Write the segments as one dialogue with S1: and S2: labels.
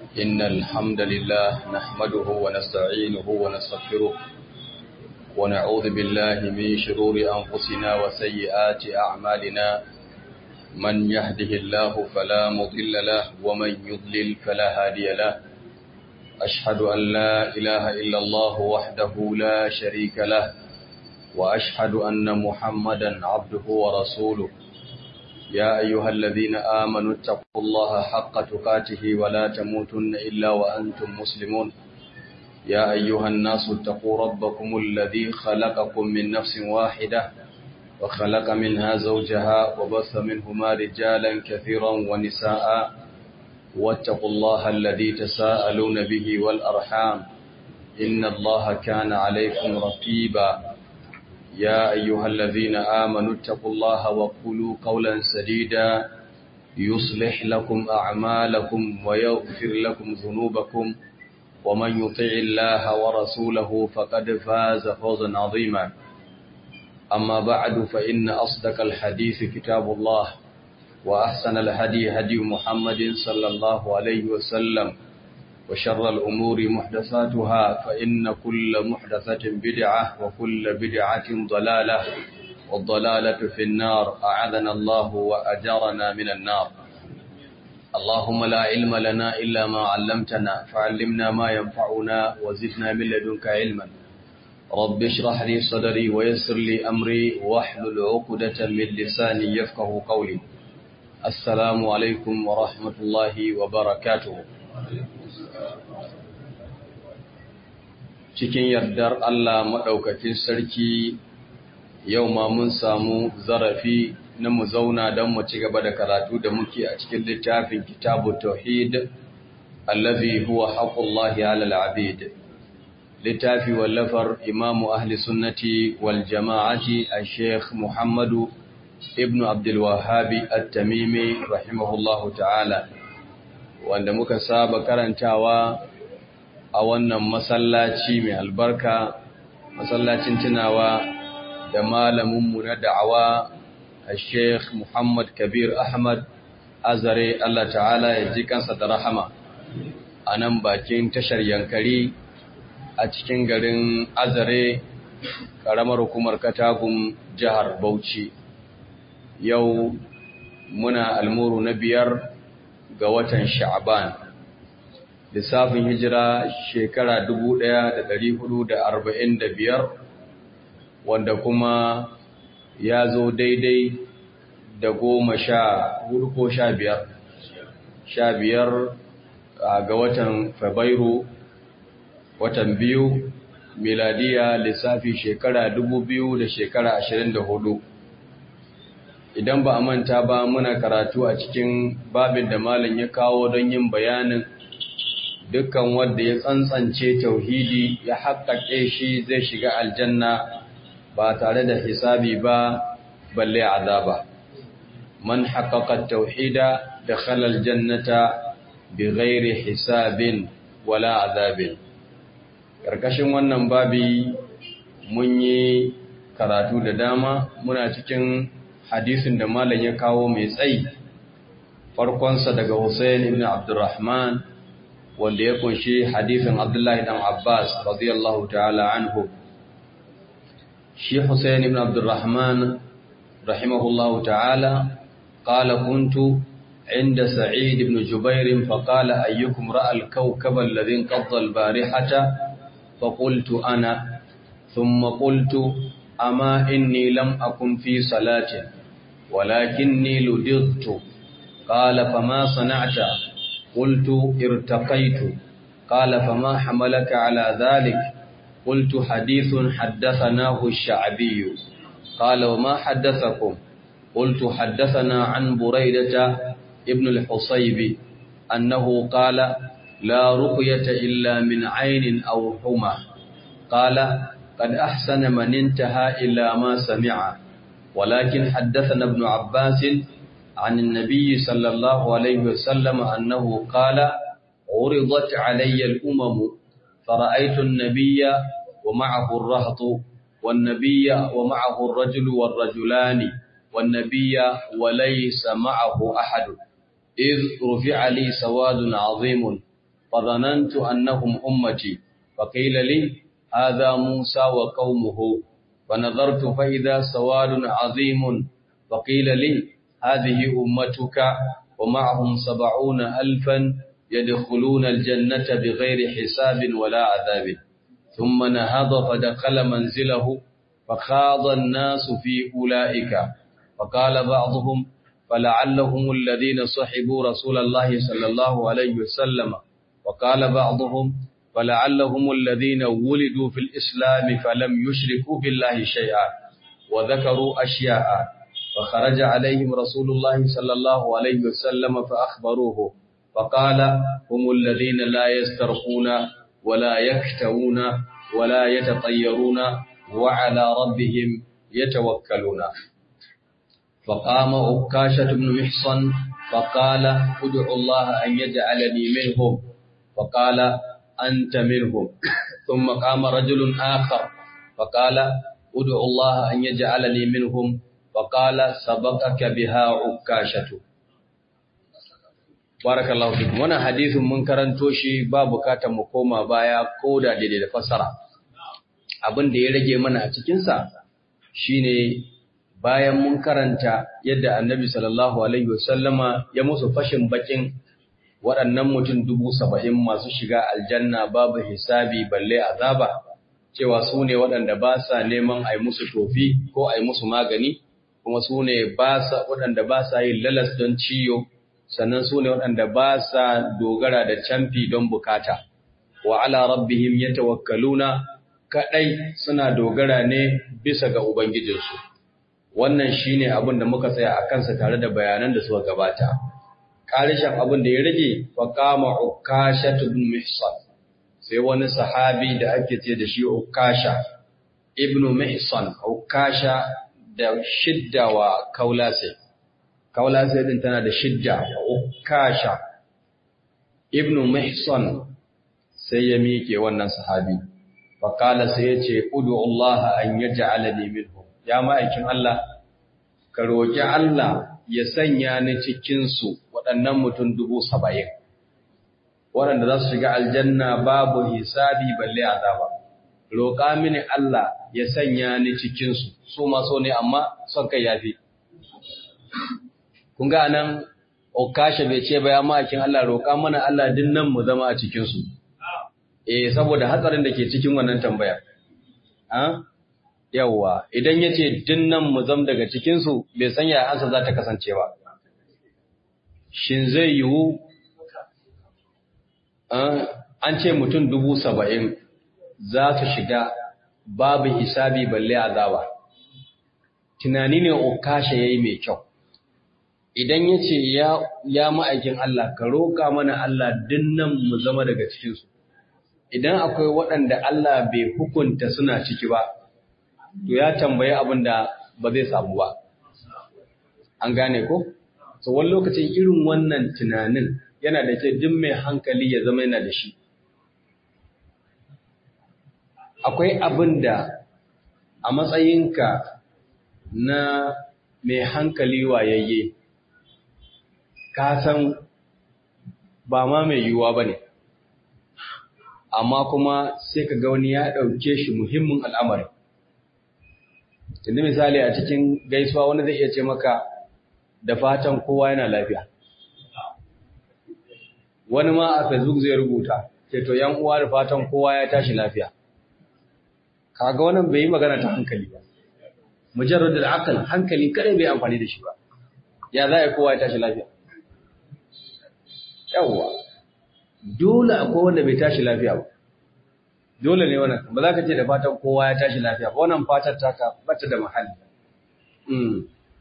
S1: إن الحمد لله نحمده ونستعينه ونستغفره ونعوذ بالله من شرور أنفسنا وسيئات أعمالنا من يهده الله فلا مضل له ومن يضلل فلا هادي له أشهد أن لا إله إلا الله وحده لا شريك له وأشهد أن محمدا عبده ورسوله يا أيها الذين آمنوا اتقوا الله حق تقاته ولا تموتن إلا وأنتم مسلمون يا أيها الناس اتقوا ربكم الذي خلقكم من نفس واحدة وخلق منها زوجها وبث منهما رجالا كثيرا ونساء واتقوا الله الذي تساءلون به والأرحام إن الله كان عليكم رقيبا يا أيها الذين آمنوا اتقوا الله وقولوا قولا سديدا يصلح لكم أعمالكم ويغفر لكم ذنوبكم ومن يطع الله ورسوله فقد فاز فوزا عظيما أما بعد فإن أصدق الحديث كتاب الله وأحسن الهدي هدي محمد صلى الله عليه وسلم وشر الأمور محدثاتها فإن كل محدثة بدعة وكل بدعة ضلالة والضلالة في النار أعاذنا الله وأجارنا من النار اللهم لا علم لنا إلا ما علمتنا فعلمنا ما ينفعنا وزدنا من لدنك علما رب اشرح لي صدري ويسر لي أمري واحلل عقدة من لساني يفقه قولي السلام عليكم ورحمة الله وبركاته cikin yardar Allah maɗaukakin sarki yau ma mun samu zarafi na mu zauna don mu ci gaba da karatu da muke a cikin littafin kitabu tauhid allazi huwa haqqullahi 'alal 'abid littafi wallafar imamu ahli sunnati wal jama'ati al-sheikh muhammadu ibnu abdul wahhabi at-tamimi rahimahullahu ta'ala wanda muka saba karantawa a wannan masallaci mai albarka masallacin tunawa da malaminmu na da'awa a sheikh muhammad kabir ahmad azare allah ta'ala ya ji kansa da rahama a nan bakin tashar yankari a cikin garin azare ƙaramar hukumar katagun jihar bauchi yau muna almuru na biyar ga watan sha'aban lissafin hijira shekara biyar, wanda kuma ya zo daidai da goma sha hudu ko sha biyar sha biyar ga watan fabairu watan biyu miladiya lissafi shekara biyu da shekara ashirin da hudu. idan ba a manta ba muna karatu a cikin babin da malam ya kawo don yin bayanin dukkan wanda ya tsantsance tauhidi ya haƙaƙe shi zai shiga aljanna ba tare da hisabi ba balle azaba man haqqaqa tauhida dakhala aljannata bighairi hisabin wala azabin karkashin wannan babi mun yi karatu da dama muna cikin hadisin da malam ya kawo mai tsayi farkonsa daga Hussein ibn Abdurrahman wanda ya kunshi hadisin Abdullahi dan Abbas radiyallahu ta'ala anhu shi Hussein ibn Abdurrahman rahimahullahu ta'ala qala kuntu عند سعيد بن جبير فقال أيكم رأى الكوكب الذي انقض البارحة فقلت أنا ثم قلت أما إني لم أكن في صلاة ولكني لدغت قال فما صنعت قلت ارتقيت قال فما حملك على ذلك قلت حديث حدثناه الشعبي قال وما حدثكم قلت حدثنا عن بريدة ابن الحصيب أنه قال لا رقية إلا من عين أو حمى قال قد أحسن من انتهى إلى ما سمع ولكن حدثنا ابن عباس عن النبي صلى الله عليه وسلم أنه قال عرضت علي الأمم فرأيت النبي ومعه الرهط والنبي ومعه الرجل والرجلان والنبي وليس معه أحد إذ رفع لي سواد عظيم فظننت أنهم أمتي فقيل لي هذا موسى وقومه فنظرت فإذا سواد عظيم فقيل لي هذه أمتك ومعهم سبعون ألفا يدخلون الجنة بغير حساب ولا عذاب ثم نهض فدخل منزله فخاض الناس في أولئك فقال بعضهم فلعلهم الذين صحبوا رسول الله صلى الله عليه وسلم وقال بعضهم فلعلهم الذين ولدوا في الإسلام فلم يشركوا بالله شيئا وذكروا أشياء فخرج عليهم رسول الله صلى الله عليه وسلم فأخبروه فقال هم الذين لا يسترخون ولا يكتوون ولا يتطيرون وعلى ربهم يتوكلون فقام عكاشة بن محصن فقال ادعوا الله أن يجعلني منهم فقال أنت منهم ثم قام رجل آخر فقال ادعوا الله أن يجعلني منهم فقال سبقك بها عكاشة barakallahu fikum wannan hadisin mun karanto shi ba bukatar mu koma baya ko da daidai da fasara abin da ya rage mana a cikin sa shine bayan mun karanta yadda annabi sallallahu alaihi wasallama ya musu fashin bakin waɗannan mutum dubu saba'in masu shiga aljanna babu hisabi balle azaba cewa su ne waɗanda ba sa neman a yi musu tofi ko a yi musu magani kuma su ne waɗanda ba sa yin lalas don ciyo sannan su ne waɗanda ba sa dogara da camfi don bukata wa ala rabbihim yatawakkaluna kadai suna dogara ne bisa ga ubangijinsu wannan shine abin da muka tsaya a kansa tare da bayanan da suka gabata ƙarishin abin da ya rage faqama ukasha ibn mihsan sai wani sahabi da ake ce da shi ukasha ibn mihsan ukasha da shidda wa kaulase kaulase din tana da shidda ukasha ibn mihsan sai ya miƙe wannan sahabi faqala sai ya ce udu Allah an yaj'alani minhum ya ma'aikin Allah ka roki Allah ya sanya ni cikin su waɗannan mutum dubu saba'in waɗanda za su shiga aljanna babu hisabi balle azaba roƙa mini Allah ya sanya ni cikin su su ma so ne amma son kai yafi kun ga nan okashe bai ce ba ya ma'aikin Allah roƙa mana Allah dinnan mu zama a cikin su eh saboda hatsarin da ke cikin wannan tambaya ah yawa idan yace dinnan mu zam daga cikin su bai san ya ansa za ta kasance ba shin zai yiwu an ce mutum dubu saba'in za su shiga babu hisabi balle azaba tunani ne okashe yayi mai kyau idan yace ya ya ma'aikin Allah ka roka mana Allah dinnan mu zama daga cikin su idan akwai waɗanda Allah bai hukunta suna ciki ba, to ya tambayi abin da ba zai samu ba. An gane ko? So, wani lokacin irin wannan tunanin yana da ke duk mai hankali ya zama yana da shi. Akwai abin da a matsayinka na mai hankali wayayye, ka san ba ma mai yiwuwa ba ne. amma kuma sai ka ga wani ya ɗauke shi muhimmin al'amari. Tunda misali a cikin gaisuwa wani zai iya ce maka da fatan kowa yana lafiya. Wani ma a Facebook zai rubuta, ce to ‘yan uwa da fatan kowa ya tashi lafiya. Kaga wannan bai yi magana ta hankali ba. Mujarrar da akal hankali kare bai amfani da shi ba. Ya za a yi kowa ya tashi lafiya. Yawwa. dole akwai wanda bai tashi lafiya ba dole ne wannan ba za ka ce da fatan kowa ya tashi lafiya ba wannan fatar taka bata da mahalli mm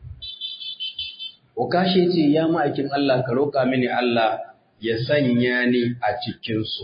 S1: Okashi ce ya ma'aikin Allah ka roƙa mini Allah ya sanya ni a cikin su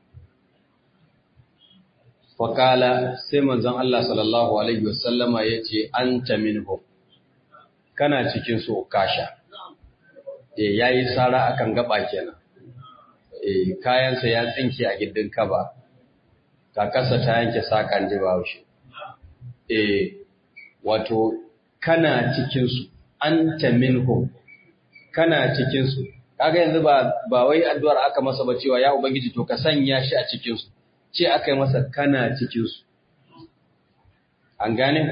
S1: Fakala sai manzon Allah sallallahu alaihi wasallama yace anta minhum kana cikin su Okasha eh yayi sara akan gaba kenan eh kayansa ya tsinke a gindin kaba kakarsa ta yanke sakan ji bahaushe eh wato kana cikin su anta minhum kana cikin su kaga yanzu ba ba wai addu'ar aka masa ba cewa ya ubangiji to ka sanya shi a cikin su ce aka yi masa kana cikin su an gane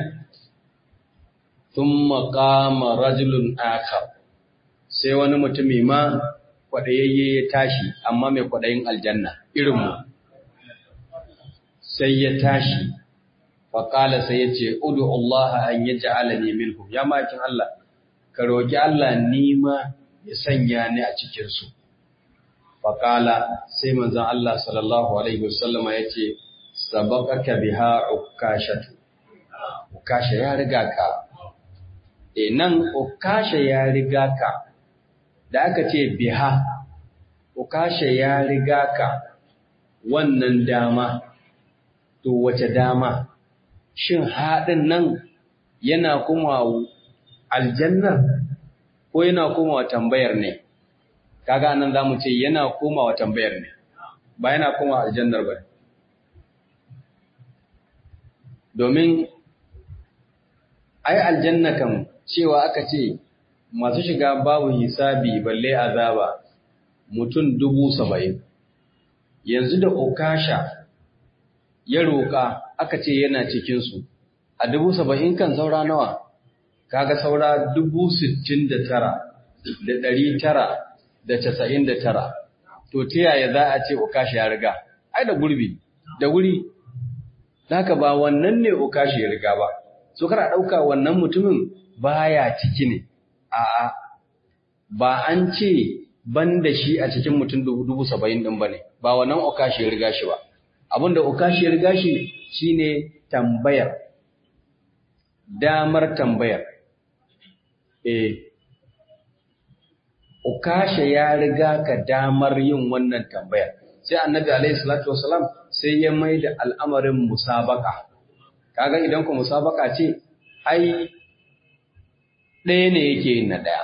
S1: thumma qama rajulun akhar sai wani mutumi ma kwadayayye ya tashi amma mai kwadayin aljanna irin mu sai ya tashi faƙala sai ya ce, Udu Allah an yi ja'alani minhum, ya makin Allah, ka roƙi Allah nima ya sanya ni a cikinsu. Faƙala sai manzan Allah sallallahu Alaihi wasallama ya ce, Sabakaka biha ukashatu, ukasha ya riga ka. E nan ukasha ya riga ka, da aka ce biha, ukasha ya riga ka wannan dama, to wace dama? shin haɗin nan yana kuma aljannar ko yana kuma tambayar ne kaga nan zamu ce yana komawa tambayar ne ba yana kuma aljannar ba domin ai aljanna kan cewa aka ce masu shiga babu hisabi balle azaba mutum dubu saba'in yanzu da okasha ya roƙa aka ce yana cikinsu a dubu saba'in kan saura nawa kaga saura dubu sittin da tara da ɗari tara da casa'in da tara to ta yaya za a ce okashi ya riga ai da gurbi da wuri haka ba wannan ne okashi ya riga ba so kar a ɗauka wannan mutumin baya ciki ne a'a ba an ce ban da shi a cikin mutum dubu saba'in ɗin ba ne ba wannan okashi ya riga shi ba abinda okashi ya riga shi shine tambayar damar tambayar eh ukasha ya riga ka damar yin wannan tambayar sai annabi alaihi salatu wasalam sai ya mai da al'amarin musabaka kaga idan ku musabaka ce ai ɗaya ne yake yin na ɗaya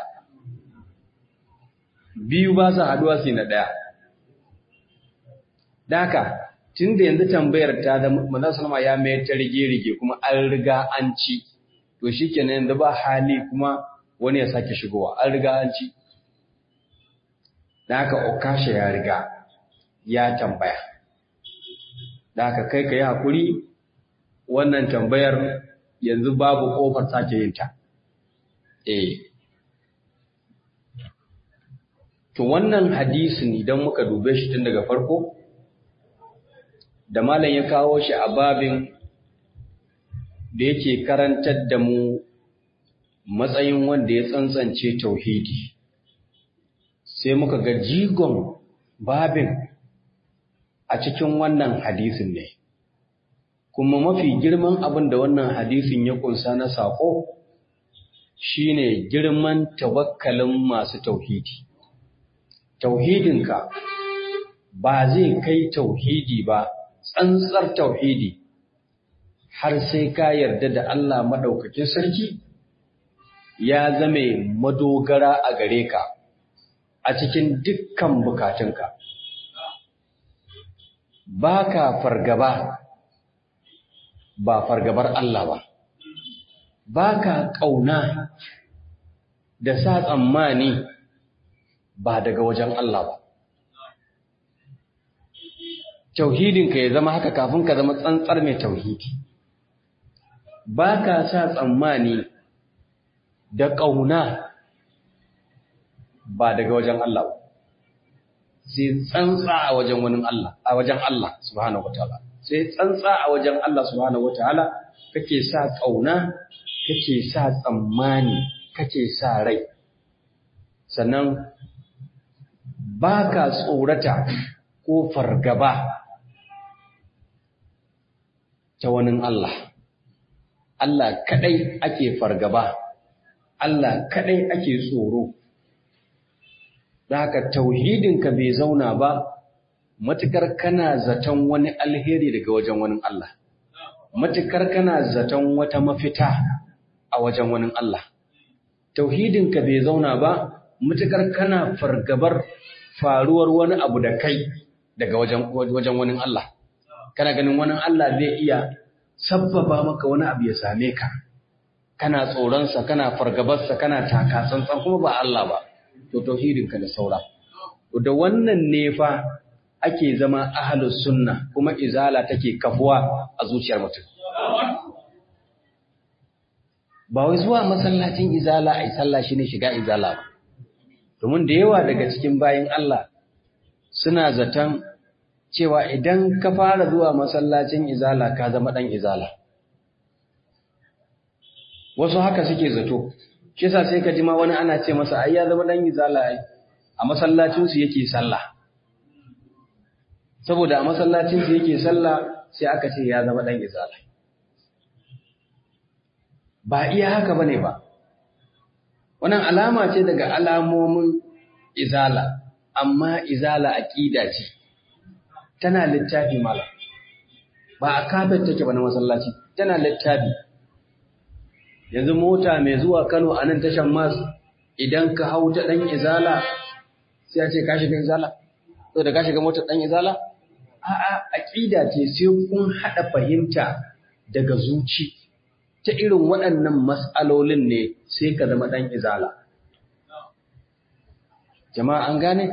S1: biyu ba su haduwa su na ɗaya daka tun da yanzu tambayar ta da manzon sallama ya mayar ta rige-rige kuma an riga an ci to shikenan yanzu ba hali kuma wani ya sake shigowa an riga an ci da haka okasha ya riga ya tambaya da haka kai ka yi hakuri wannan tambayar yanzu babu kofar sake yin ta eh to wannan hadisin idan muka dube shi tun daga farko da malam ya kawo shi a babin da yake karantar da mu matsayin wanda ya tsantsance tauhidi sai muka ga jigon babin a cikin wannan hadisin ne kuma mafi girman abin da wannan hadisin ya kunsa na saƙo shine girman tawakkalin masu tauhidi tauhidinka ba zai kai tauhidi ba tsantsar tauhidi har sai ka yarda da Allah maɗaukakin sarki ya zame madogara a gare ka a cikin dukkan bukatunka. Ba ka fargaba ba fargabar Allah ba, ba ka ƙauna da sa tsammani ba daga wajen Allah ba. tauhidinka ya zama haka kafin ka zama tsantsar mai tauhidi ba ka sa tsammani da ƙauna ba daga wajen Allah ba sai tsantsa a wajen wani Allah a wajen Allah subhanahu wataala sai tsantsa a wajen Allah subhanahu wataala kake sa ƙauna kake sa tsammani kake sa rai sannan ba ka tsorata ko fargaba ta wani Allah. Allah kaɗai ake fargaba, Allah kaɗai ake tsoro. Da haka tauhidinka bai zauna ba, matukar kana zaton wani alheri daga wajen wani Allah. Matukar kana zaton wata mafita a wajen wani Allah. Tauhidinka bai zauna ba, matukar kana fargabar faruwar wani abu da kai daga wajen wani Allah. kana ganin wani Allah zai iya sabbaba maka wani abu ya same ka kana tsoronsa kana fargabarsa kana taka tsantsan kuma ba Allah ba to tauhidinka da saura da wannan ne fa ake zama ahlus sunna kuma izala take kafuwa a zuciyar mutum ba wai zuwa masallacin izala ai sallah shine shiga izala ba domin da yawa daga cikin bayin Allah suna zaton cewa idan ka fara zuwa masallacin izala ka zama dan izala wasu haka suke zato shi yasa sai ka ji ma wani ana ce masa ai ya zama dan izala ai a masallacin su yake sallah saboda a masallacin su yake sallah sai aka ce ya zama dan izala ba iya haka bane ba wannan alama ce daga alamomin izala amma izala aqida ce tana littafi mala ba a kafet take ba na masallaci tana littafi yanzu mota mai zuwa Kano a nan tashan mas idan ka hau ta dan izala sai ya ce ka shiga izala to da ka shiga motar dan izala a'a aqida ce sai kun hada fahimta daga zuci ta irin waɗannan mas'alolin ne sai ka zama dan izala jama'a an gane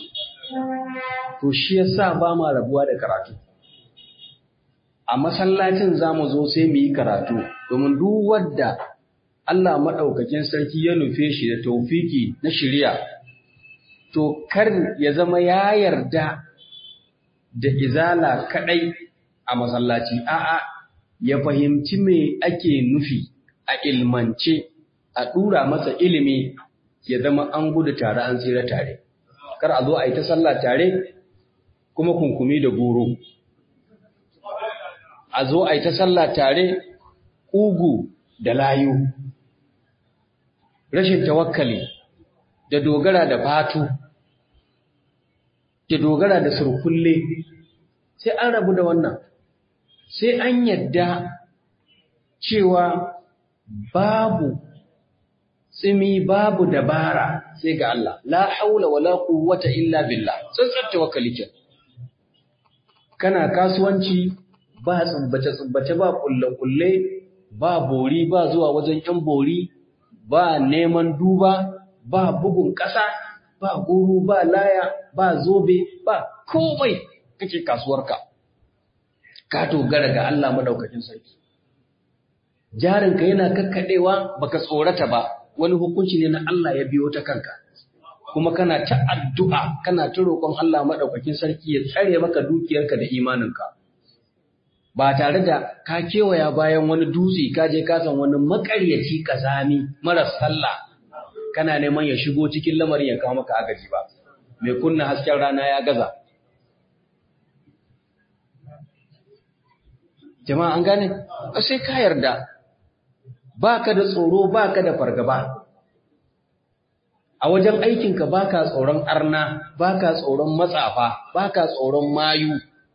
S1: to shi yasa ba ma rabuwa da karatu a masallacin zamu zo sai mu yi karatu domin duk wanda Allah madaukakin sarki ya nufe shi da taufiki na shari'a to kar ya zama ya yarda da izala kadai a masallaci a'a ya fahimci me ake nufi a ilmance a dura masa ilimi ya zama an gudu tare an tsira tare kar a zo a yi ta sallah tare kuma kunkumi da goro a zo a yi ta sallah tare ƙugu da layu rashin tawakkali da dogara da fatu da dogara da surkulle sai an rabu da wannan sai an yadda cewa babu tsimi babu dabara sai ga Allah la haula wala quwwata illa billah tsantsar tawakkali ke kana kasuwanci ba tsubbace tsubbace ba kulle kulle ba bori ba zuwa wajen yan bori ba neman duba ba bugun ƙasa ba guru ba laya ba zobe ba komai kake kasuwarka ka dogara ga Allah madaukakin sarki jarinka yana kakkadewa baka tsorata ba wani hukunci ne na Allah ya biyo ta kanka kuma kana ta addu'a kana ta roƙon Allah madaukakin sarki ya tsare maka dukiyarka da imaninka ba tare da ka kewaya bayan wani dutse ka je ka san wani makaryaci kazami mara sallah kana neman ya shigo cikin lamarin ya kawo maka agaji ba mai kunna hasken rana ya gaza jama'a an gane sai ka yarda baka da tsoro baka da fargaba a wajen aikinka baka tsoron arna baka tsoron matsafa baka tsoron mayu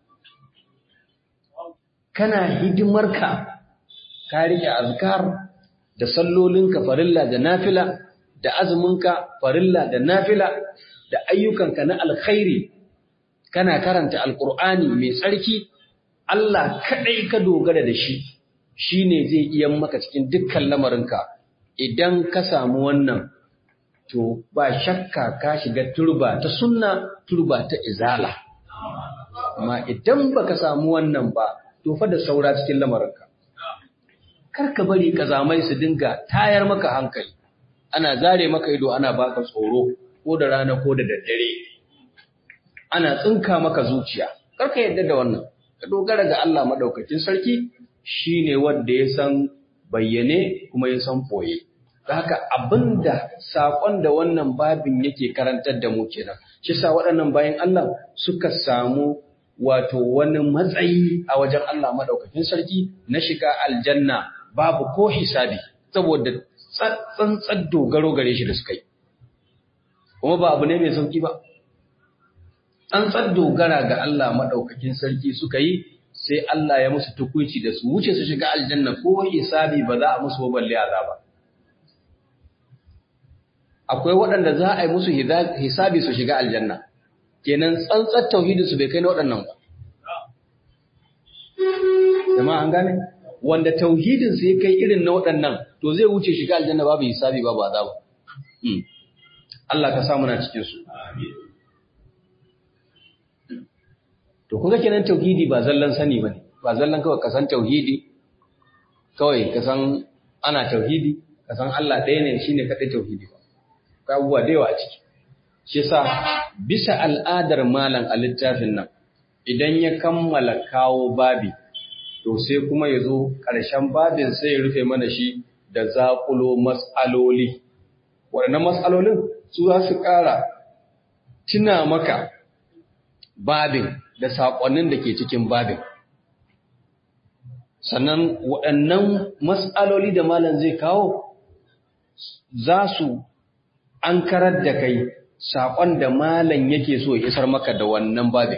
S1: kana hidimarka ka rike azkar da sallolinka farilla da nafila da azuminka farilla da nafila da ayyukanka na alkhairi kana karanta alkur'ani mai tsarki Allah kadai ka dogara da shi shine zai iya maka cikin dukkan lamarinka idan ka samu wannan to ba shakka ka shiga turba ta sunna turba ta izala amma idan baka samu wannan ba to fa da saura cikin lamarinka kar ka bari kazamai su dinga tayar maka hankali ana zare maka ido ana baka tsoro ko da rana ko da daddare ana tsinka maka zuciya kar ka yadda da wannan ka dogara ga Allah madaukakin sarki shine wanda ya san bayyane kuma ya san foye da haka abinda sakon da wannan babin yake karantar da mu kenan shi sa waɗannan bayan Allah suka samu wato wani matsayi a wajen Allah madaukakin sarki na shiga aljanna babu ko hisabi saboda tsantsar dogaro gare shi da suka yi kuma ba abu ne mai sauki ba tsantsar dogara ga Allah madaukakin sarki suka yi sai Allah ya musu tukuici da su wuce su shiga aljanna ko hisabi ba za a musu balle azaba akwai waɗanda za a yi musu hisabi su shiga aljanna kenan tsantsar tauhidin su bai kai na waɗannan ba jama'a an gane wanda tauhidin su ya kai irin na waɗannan to zai wuce shiga aljanna babu hisabi babu azaba Allah ka samu na cikin su to kuga kenan tauhidi ba zallan sani bane ba zallan kawai ka san tauhidi kawai ka san ana tauhidi ka san Allah ɗaya ne shine kadai tauhidi ba ka abubuwa da yawa a ciki shi yasa bisa al'adar malam a littafin nan idan ya kammala kawo babi to sai kuma ya zo ƙarshen babin sai ya rufe mana shi da zaƙulo matsaloli waɗannan matsalolin su za su ƙara tuna maka babin da saƙonnin da ke cikin babin sannan waɗannan matsaloli da malam zai kawo za su an karar da kai saƙon da malam yake so ya isar maka da wannan babin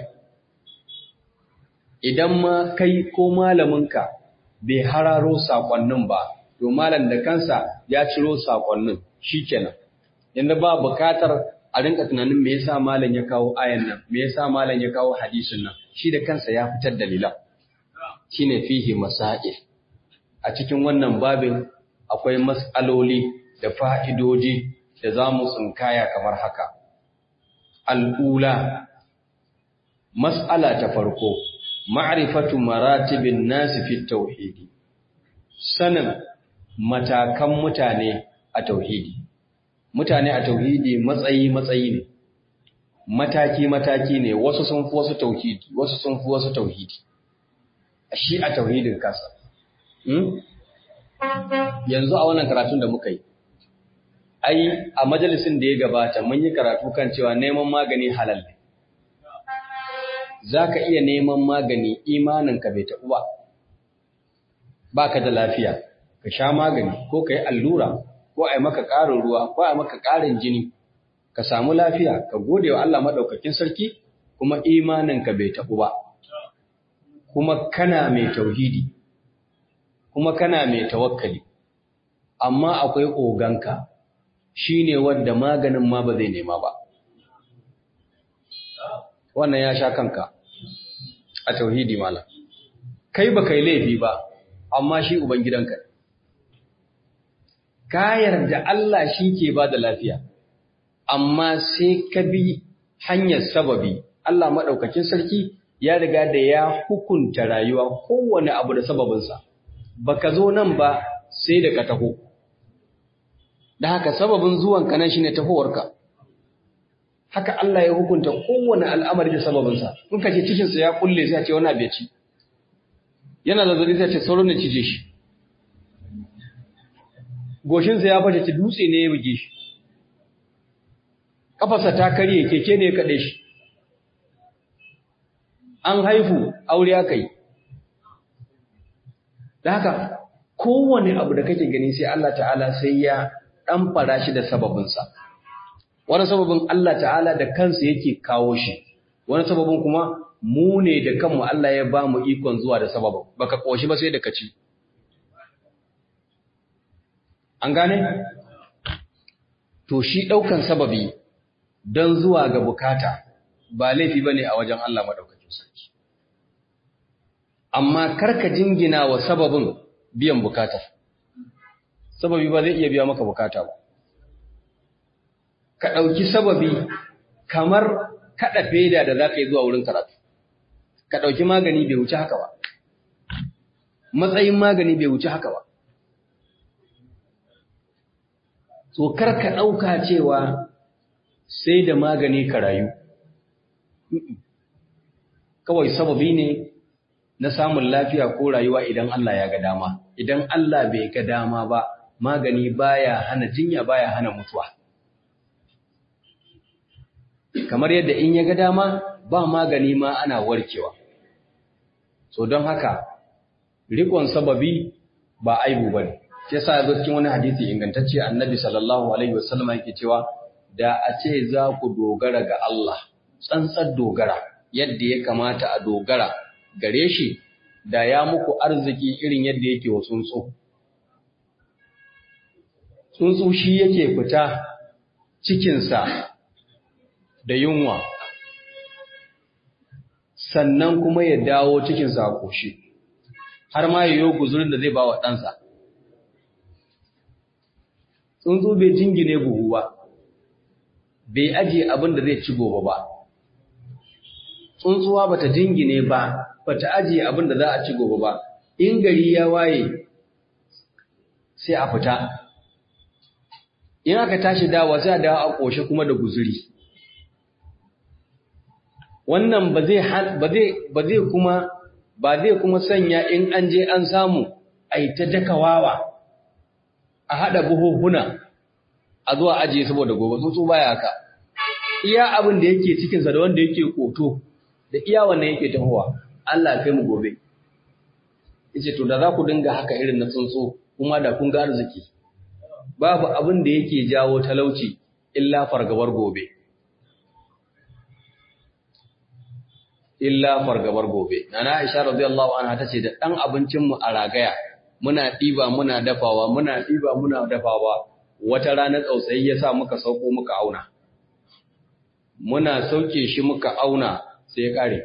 S1: idan ma kai ko malaminka bai hararo saƙonnin ba to malam da kansa ya ciro saƙonnin shikenan yanda ba bukatar a rinka tunanin me yasa malam ya kawo ayan nan me yasa malam ya kawo hadisin nan shi da kansa ya fitar dalilan shine fihi masail a cikin wannan babin akwai mas'aloli da fa'idoji da za mu tsinkaya kamar haka al'ula mas'ala ta farko ma'rifatu maratibin nasi fi tauhidi sanin matakan mutane a tauhidi mutane a tauhidi matsayi matsayi ne mataki mataki ne wasu sun fi wasu tauhidi wasu sun fi wasu tauhidi shi a tauhidin kasa yanzu a wannan karatun da muka yi ai a majalisin da ya gabata mun yi karatu kan cewa neman magani halal ne za ka iya neman magani imaninka bai taɓu ba ba ka da lafiya ka sha magani ko ka yi allura ko a yi maka ƙarin ruwa ko a yi maka ƙarin jini ka samu lafiya ka gode wa Allah maɗaukakin sarki kuma imaninka bai taɓu ba kuma kana mai tauhidi kuma kana mai tawakkali amma akwai oganka shine wanda maganin ma ba zai nema ba wannan ya sha kanka a tauhidi malam kai ba kai laifi ba amma shi ubangidanka ka yarda Allah shi ke ba da lafiya amma sai ka bi hanyar sababi Allah maɗaukakin sarki ya riga da ya hukunta rayuwa kowane abu da sababinsa baka zo nan ba sai da ka taho da haka sababin zuwanka nan shine tahowarka haka Allah ya hukunta kowane al'amari da sababinsa in ka ce cikinsa ya kulle sai ce wani abu ya ci yana zazzabi sai ce sauran ne cije shi goshinsa ya fashe ci dutse ne ya buge shi kafarsa ta karye keke ne ya kaɗe shi an haifu aure aka yi da haka kowane abu da kake gani sai Allah ta'ala sai ya ɗan fara shi da sababinsa wani sababin Allah ta'ala da kansa yake kawo shi wani sababin kuma mu ne da kanmu Allah ya ba mu ikon zuwa da sababin baka koshi ba sai da kaci an gane to shi daukan sababi don zuwa ga bukata ba laifi bane a wajen Allah madaukakin sarki amma karka jingina wa sababin biyan bukatar sababi ba zai iya biya maka bukata ba ka ɗauki sababi kamar kaɗa feda da za ka yi zuwa wurin karatu. Ka ɗauki magani bai wuce haka ba. Matsayin magani bai wuce haka ba. So kar ka ɗauka cewa sai da magani ka rayu. Kawai sababi ne na samun lafiya ko rayuwa idan Allah ya ga dama. Idan Allah bai ga dama ba, magani baya hana jinya baya hana mutuwa. kamar yadda in ya ga dama ba magani ma ana warkewa. So don haka, rikon sababi ba aibu ba ne, ce sa zo cikin wani hadisi ingantacce annabi sallallahu Alaihi wasallama yake cewa, da a ce za ku dogara ga Allah, tsantsar dogara yadda ya kamata a dogara gare shi, da ya muku arziki irin yadda yake wa tsuntsu. Tsuntsu shi yake fita cikinsa da yunwa sannan kuma ya dawo cikinsa a ƙoshi har ma ya yi guzurin da zai ba wa ɗansa tsuntsu bai jingine buhu ba bai ajiye abin da zai ci gobe ba tsuntsuwa bata jingine ba bata ajiye abin da za a ci gobe ba in gari ya waye sai a fita in aka tashi dawa sai a dawo a ƙoshe kuma da guzuri wannan ba zai ba zai ba zai kuma ba zai kuma sanya in an je an samu ai ta dakawawa a hada buhuhuna a zuwa ajiye saboda gobe tsuntsu baya haka iya abin da yake cikin sa da wanda yake koto da iya wannan yake tahowa Allah kai mu gobe yace to da za ku dinga haka irin na tsuntsu kuma da kun ga arziki babu abin da yake jawo talauci illa fargabar gobe illa fargabar gobe nana Aisha radiyallahu anha tace da dan abincin mu a ragaya muna diba muna dafawa muna diba muna dafawa wata rana tsautsayi yasa muka sauko muka auna muna sauke shi muka auna sai ya kare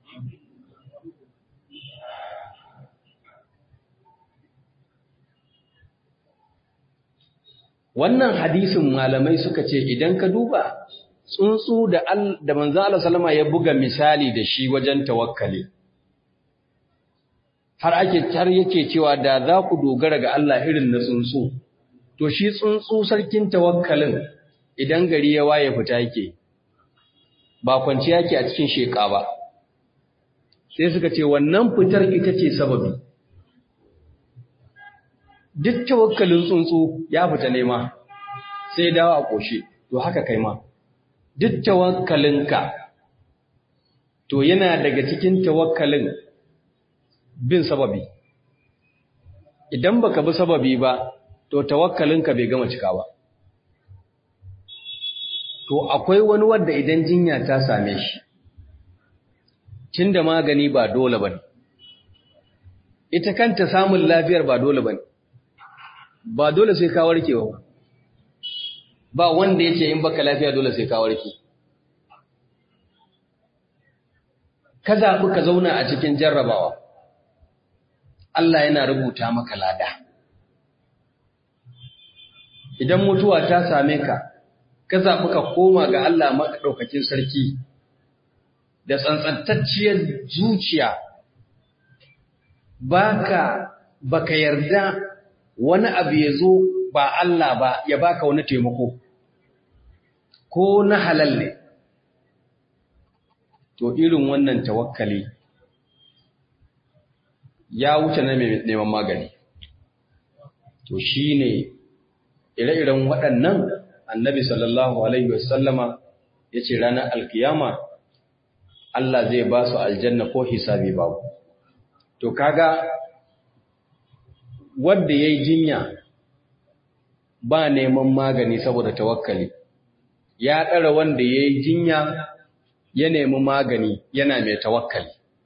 S1: wannan hadisin malamai suka ce idan ka duba tsuntsu da da manzo Allah sallama ya buga misali da shi wajen tawakkali har ake har yake cewa da za ku dogara ga Allah irin na tsuntsu to shi tsuntsu sarkin tawakkalin idan gari ya waye fita yake ba kwanciya yake a cikin sheka ba sai suka ce wannan fitar ita ce sababi duk tawakkalin tsuntsu ya fita nema sai dawo a ƙoshe to haka kai ma duk tawakkalinka to yana daga cikin tawakkalin bin sababi idan baka bi sababi ba to tawakkalinka bai gama cika ba to akwai wani wanda idan jinya ta same shi tunda magani ba dole bane ita kanta samun lafiyar ba dole bane ba dole sai ka warke ba ba wanda yace in baka lafiya dole sai ka warke ka zaɓi ka zauna a cikin jarrabawa Allah yana rubuta maka lada idan mutuwa ta same ka ka zaɓi ka koma ga Allah maɗaukakin sarki da tsantsantacciyar zuciya baka baka yarda wani abu ya zo ba Allah ba ya baka wani taimako ko na halal ne to irin wannan tawakkali ya wuce na neman magani to shine ire-iren waɗannan annabi sallallahu alaihi wasallama yace ranar alkiyama Allah zai ba su aljanna ko hisabi babu to kaga wanda yayi jinya ba neman magani saboda tawakkali ya ɗara wanda yayi jinya ya nemi magani yana mai tawakkali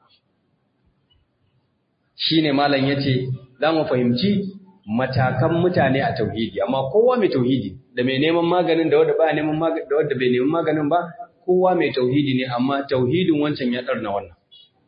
S1: shine malam yace za mu fahimci matakan mutane a tauhidi amma kowa mai tauhidi da mai neman maganin da wanda ba neman maganin da wanda bai neman maganin ba kowa mai tauhidi ne amma tauhidin wancan ya ɗarna wannan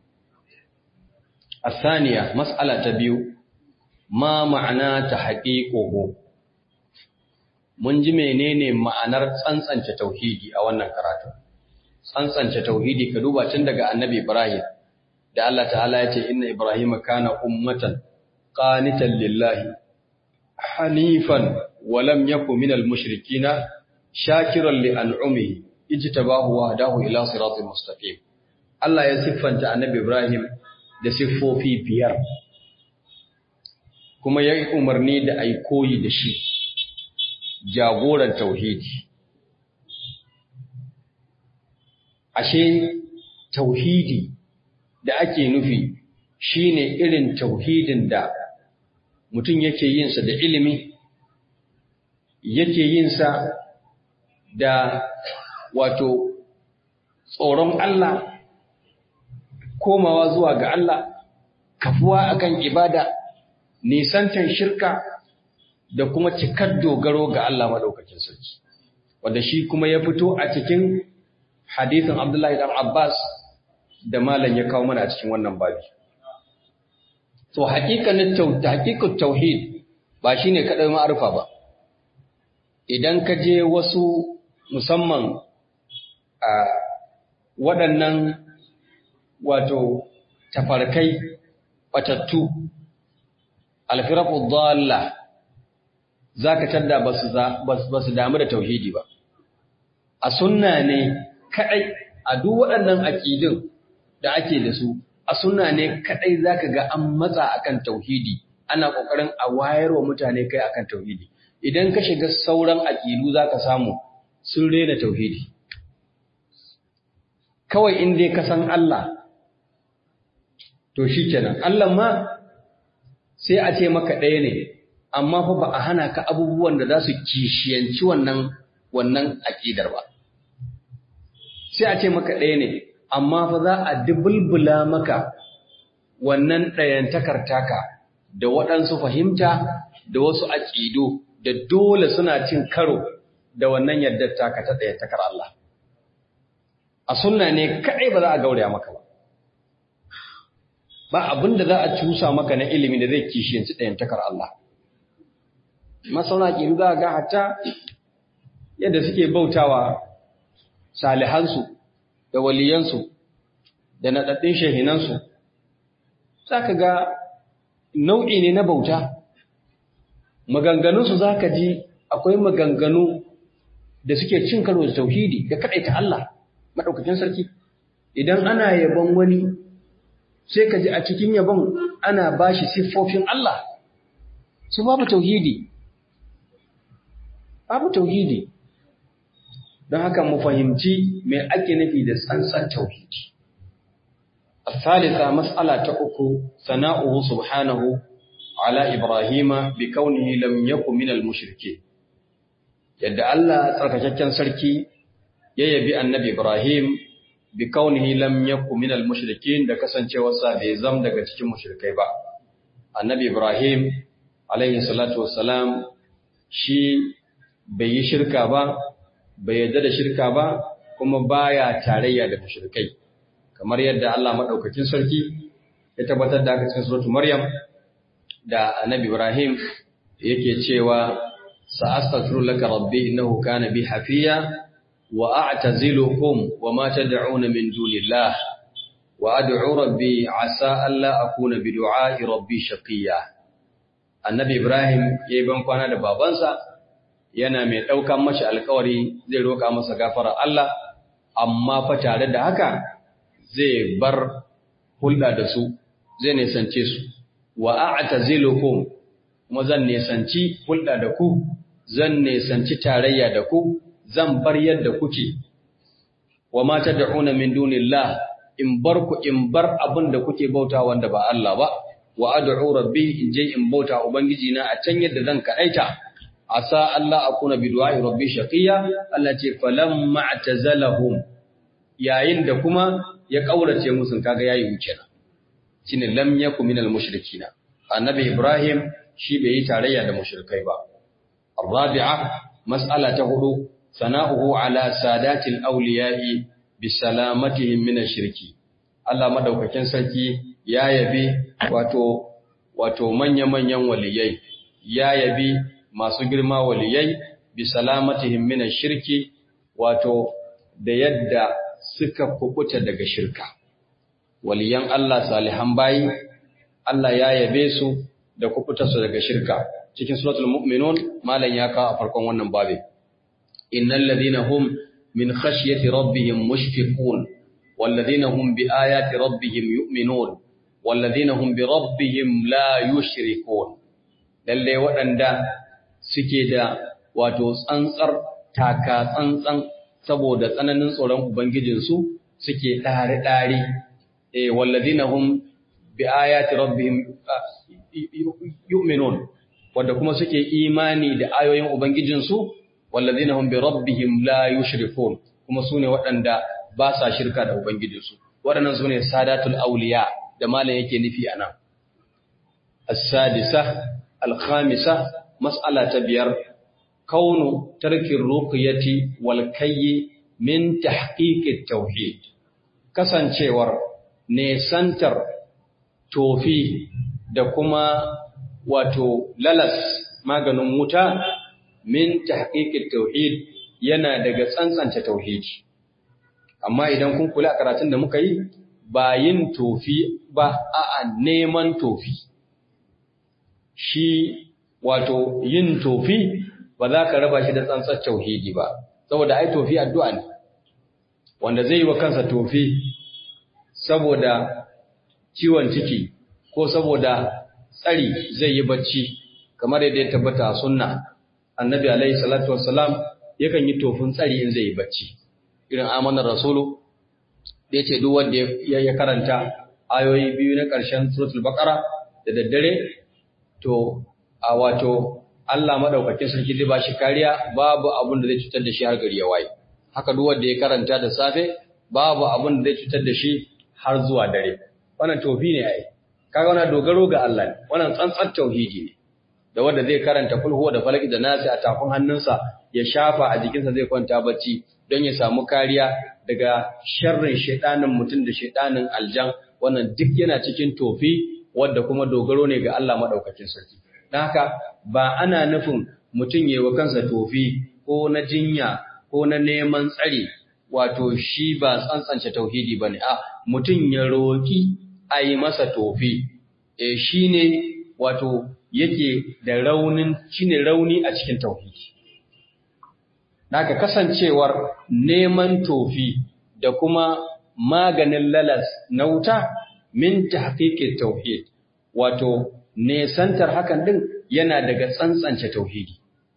S1: الثانية مسألة تبيو ما معنى تحقيقه mun ji menene ma'anar tsantsance tauhidi a wannan karatu tsantsance tauhidi ka duba tun daga annabi Ibrahim da Allah ta'ala ya ce inna Ibrahim kana ummatan qanitan lillahi hanifan wa lam yakun minal mushrikina shakiran li an'umihi ijtabahu wa hadahu ila siratal mustaqim Allah ya siffanta annabi Ibrahim da siffofi biyar kuma ya yi umarni da a yi koyi da shi jagoran tauhidi ashe tauhidi da ake nufi shine irin tauhidin da mutum yake yinsa da ilimi yake yinsa da wato tsoron Allah komawa zuwa ga Allah, kafuwa akan ibada, nisantar shirka da kuma cikar dogaro ga Allah maɗaukakin sarki. Wanda shi kuma ya fito a cikin hadithin Abdullahi ɗan Abbas da malam ya kawo mana a cikin wannan babi. To, haƙiƙanin tauhid ba shi ne kaɗai ma'arfa ba. Idan ka je wasu musamman a waɗannan wato tafarkai batattu alfiraqu dhalla zaka tadda basu basu damu da tauhidi ba a sunna ne kadai a duk waɗannan aqidin da ake da su a sunna ne kadai zaka ga an matsa akan tauhidi ana kokarin a wayarwa mutane kai akan tauhidi idan ka shiga sauran aqidu zaka samu sun rena tauhidi kawai in dai ka san Allah to shikenan Allah ma sai a ce maka ɗaya ne amma fa ba a hana ka abubuwan da za su kishiyanci wannan wannan aqidar ba sai a ce maka ɗaya ne amma fa za a dubulbula maka wannan ɗayantakar taka da waɗansu fahimta da wasu aƙidu da dole suna cin karo da wannan yardar taka ta ɗayantakar Allah. A sunna ne kaɗai ba za a gauraya maka ba. Ba abin da za a cusa maka na ilimi da zai kishiyanci ɗayantakar Allah. Masauna aƙidu za a ga hatta yadda suke bautawa salihansu da waliyansu da naɗaɗɗin shahinansu. Za ka ga nau'i ne na bauta maganganunsu za ka ji akwai maganganu da suke cin karo da tauhidi da kaɗaita Allah maɗaukakin sarki idan ana yabon wani sai ka ji a cikin yabon ana ba shi siffofin Allah su babu tauhidi babu tauhidi don haka mu fahimci mai ake nufi da tsantsan tauhidi الثالثة مسألة أكو ثناؤه سبحانه على إبراهيم بكونه لم يكن من المشركين يد الله تركتكن سركي يبي النبي إبراهيم بكونه لم يكن من المشركين da kasancewarsa bai zam daga cikin mushrikai ba annabi Ibrahim alaihi salatu wassalam shi bai yi shirka ba bai yarda da shirka ba kuma baya tarayya da mushrikai kamar yadda Allah maɗaukakin sarki ya tabbatar da aka cikin suratu Maryam da Annabi Ibrahim yake cewa sa'astaghfiru laka rabbi innahu kana bi hafiya wa a'tazilukum wa ma tad'una min dunillah wa ad'u rabbi asa alla akuna bi du'a'i rabbi shaqiya Annabi Ibrahim yayi ban kwana da babansa yana mai daukan mashi alƙawari zai roka masa gafara Allah amma fa tare da haka zai bar hulɗa da su zai nisance su wa a'tazilukum kuma zan nisanci hulɗa da ku zan nisanci tarayya da ku zan bar yadda kuke wa ma tad'una min dunillah in bar ku in bar abin da kuke bauta wanda ba Allah ba wa ad'u rabbi in je in bauta ubangiji na a can yadda zan kadaita asa Allah akuna bi du'ai rabbi shaqiya Allah ce falamma atazalahum yayin da kuma ya kaurace musu kaga yayi wuce na shine lam yakum minal mushrikina annabi ibrahim shi bai yi tarayya da mushrikai ba arabi'a mas'ala ta hudu sana'uhu ala sadatil awliya'i bi salamatihim min shirki Allah madaukakin sarki ya yabi wato wato manya-manyan waliyai ya yabi masu girma waliyai bi salamatihim min shirki wato da yadda suka kubuta daga shirka. Waliyan Allah salihan bayi, Allah ya yabe su da kubuta su daga shirka. Cikin suratul mu'minun malam ya kawo a farkon wannan babe. Innal ladina hum min khashyati rabbihim mushfiqun wal ladina hum bi ayati rabbihim yu'minun wal ladina hum bi rabbihim la yushrikun. Lalle waɗanda suke da wato tsantsar taka tsantsan saboda tsananin tsoron Ubangijinsu suke ɗari-ɗari, e, wallazina hum bi ayati rabbihim yu'minun, wadda kuma suke imani da ayoyin Ubangijinsu, wallazina hum bi rabbihim la yushrikun, kuma su ne waɗanda ba sa shirka da Ubangijinsu. Waɗannan su ne sadatul auliya da malam yake nufi a nan. As-sadisa, al-khamisa, mas'ala ta biyar, kaunu tarkin ruqyati wal kayyi min tahqiqit tauhid kasancewar nesantar tofi da kuma wato lalas maganin wuta min tahqiqit tauhid yana daga tsantsance tauhidi amma idan kun kula karatun da muka yi ba yin tofi ba a'a neman tofi shi wato yin tofi ba za ka raba shi da tsantsar tauhidi ba saboda ai tofi addu'a ne wanda zai yi wa kansa tofi saboda ciwon ciki ko saboda tsari zai yi bacci kamar yadda ya tabbata a sunna annabi alaihi salatu wassalam yakan yi tofin tsari in zai yi bacci irin amanar rasulu da yace duk wanda ya karanta ayoyi biyu na ƙarshen suratul baqara da daddare to a wato Allah madaukakin sarki zai bashi kariya babu abin da zai cutar da shi har gari ya waye haka duk wanda ya karanta da safe babu abin da zai cutar da shi har zuwa dare wannan tofi ne ai kaga wannan dogaro ga Allah ne wannan tsantsar tauhidi ne da wanda zai karanta kulhu da falaki da nasi a tafin hannunsa ya shafa a jikinsa zai kwanta bacci don ya samu kariya daga sharrin shaidanin mutum da shaidanin aljan wannan duk yana cikin tofi wanda kuma dogaro ne ga Allah madaukakin sarki don haka ba ana nufin mutum ya wa kansa tofi ko na jinya ko na neman tsari wato shi ba tsantsance tauhidi bane a mutum ya roki a yi masa tofi e shine wato yake da raunin shine rauni a cikin tauhidi Naka kasancewar neman tofi da kuma maganin lalas na wuta min tahqiqit tauhid wato nesantar hakan din yana daga tsantsance tauhidi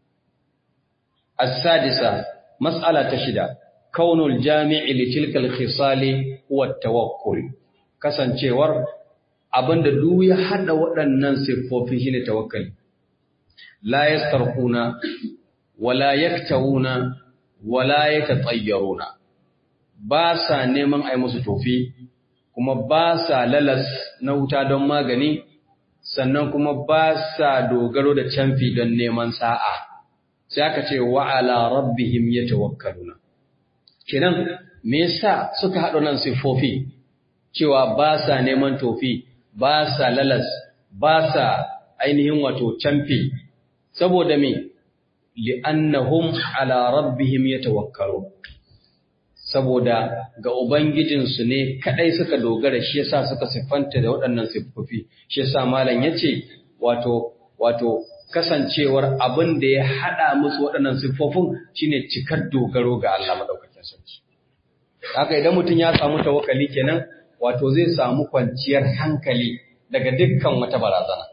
S1: as-sadisa mas'ala ta shida kaunul jami'i li tilka al-khisali huwa tawakkul kasancewar abinda duk ya hada waɗannan siffofi shine tawakkali la yastarquna wala yaktawuna wala yatatayyaruna ba sa neman ai musu tofi kuma ba sa lalas na wuta don magani sannan kuma ba sa dogaro da canfi don neman sa'a sai aka ce wa ala rabbihim yatawakkaluna kenan me yasa suka haɗo nan sifofi cewa ba sa neman tofi ba sa lalas ba sa ainihin wato canfi saboda me li'annahum ala rabbihim yatawakkalun saboda ga ubangijinsu ne kadai suka dogara shi yasa suka siffanta da waɗannan siffofi shi yasa malam yace wato wato kasancewar abin da ya hada musu waɗannan siffofin shine cikar dogaro ga Allah madaukakin sarki haka idan mutum ya samu tawakkali kenan wato zai samu kwanciyar hankali daga dukkan wata barazana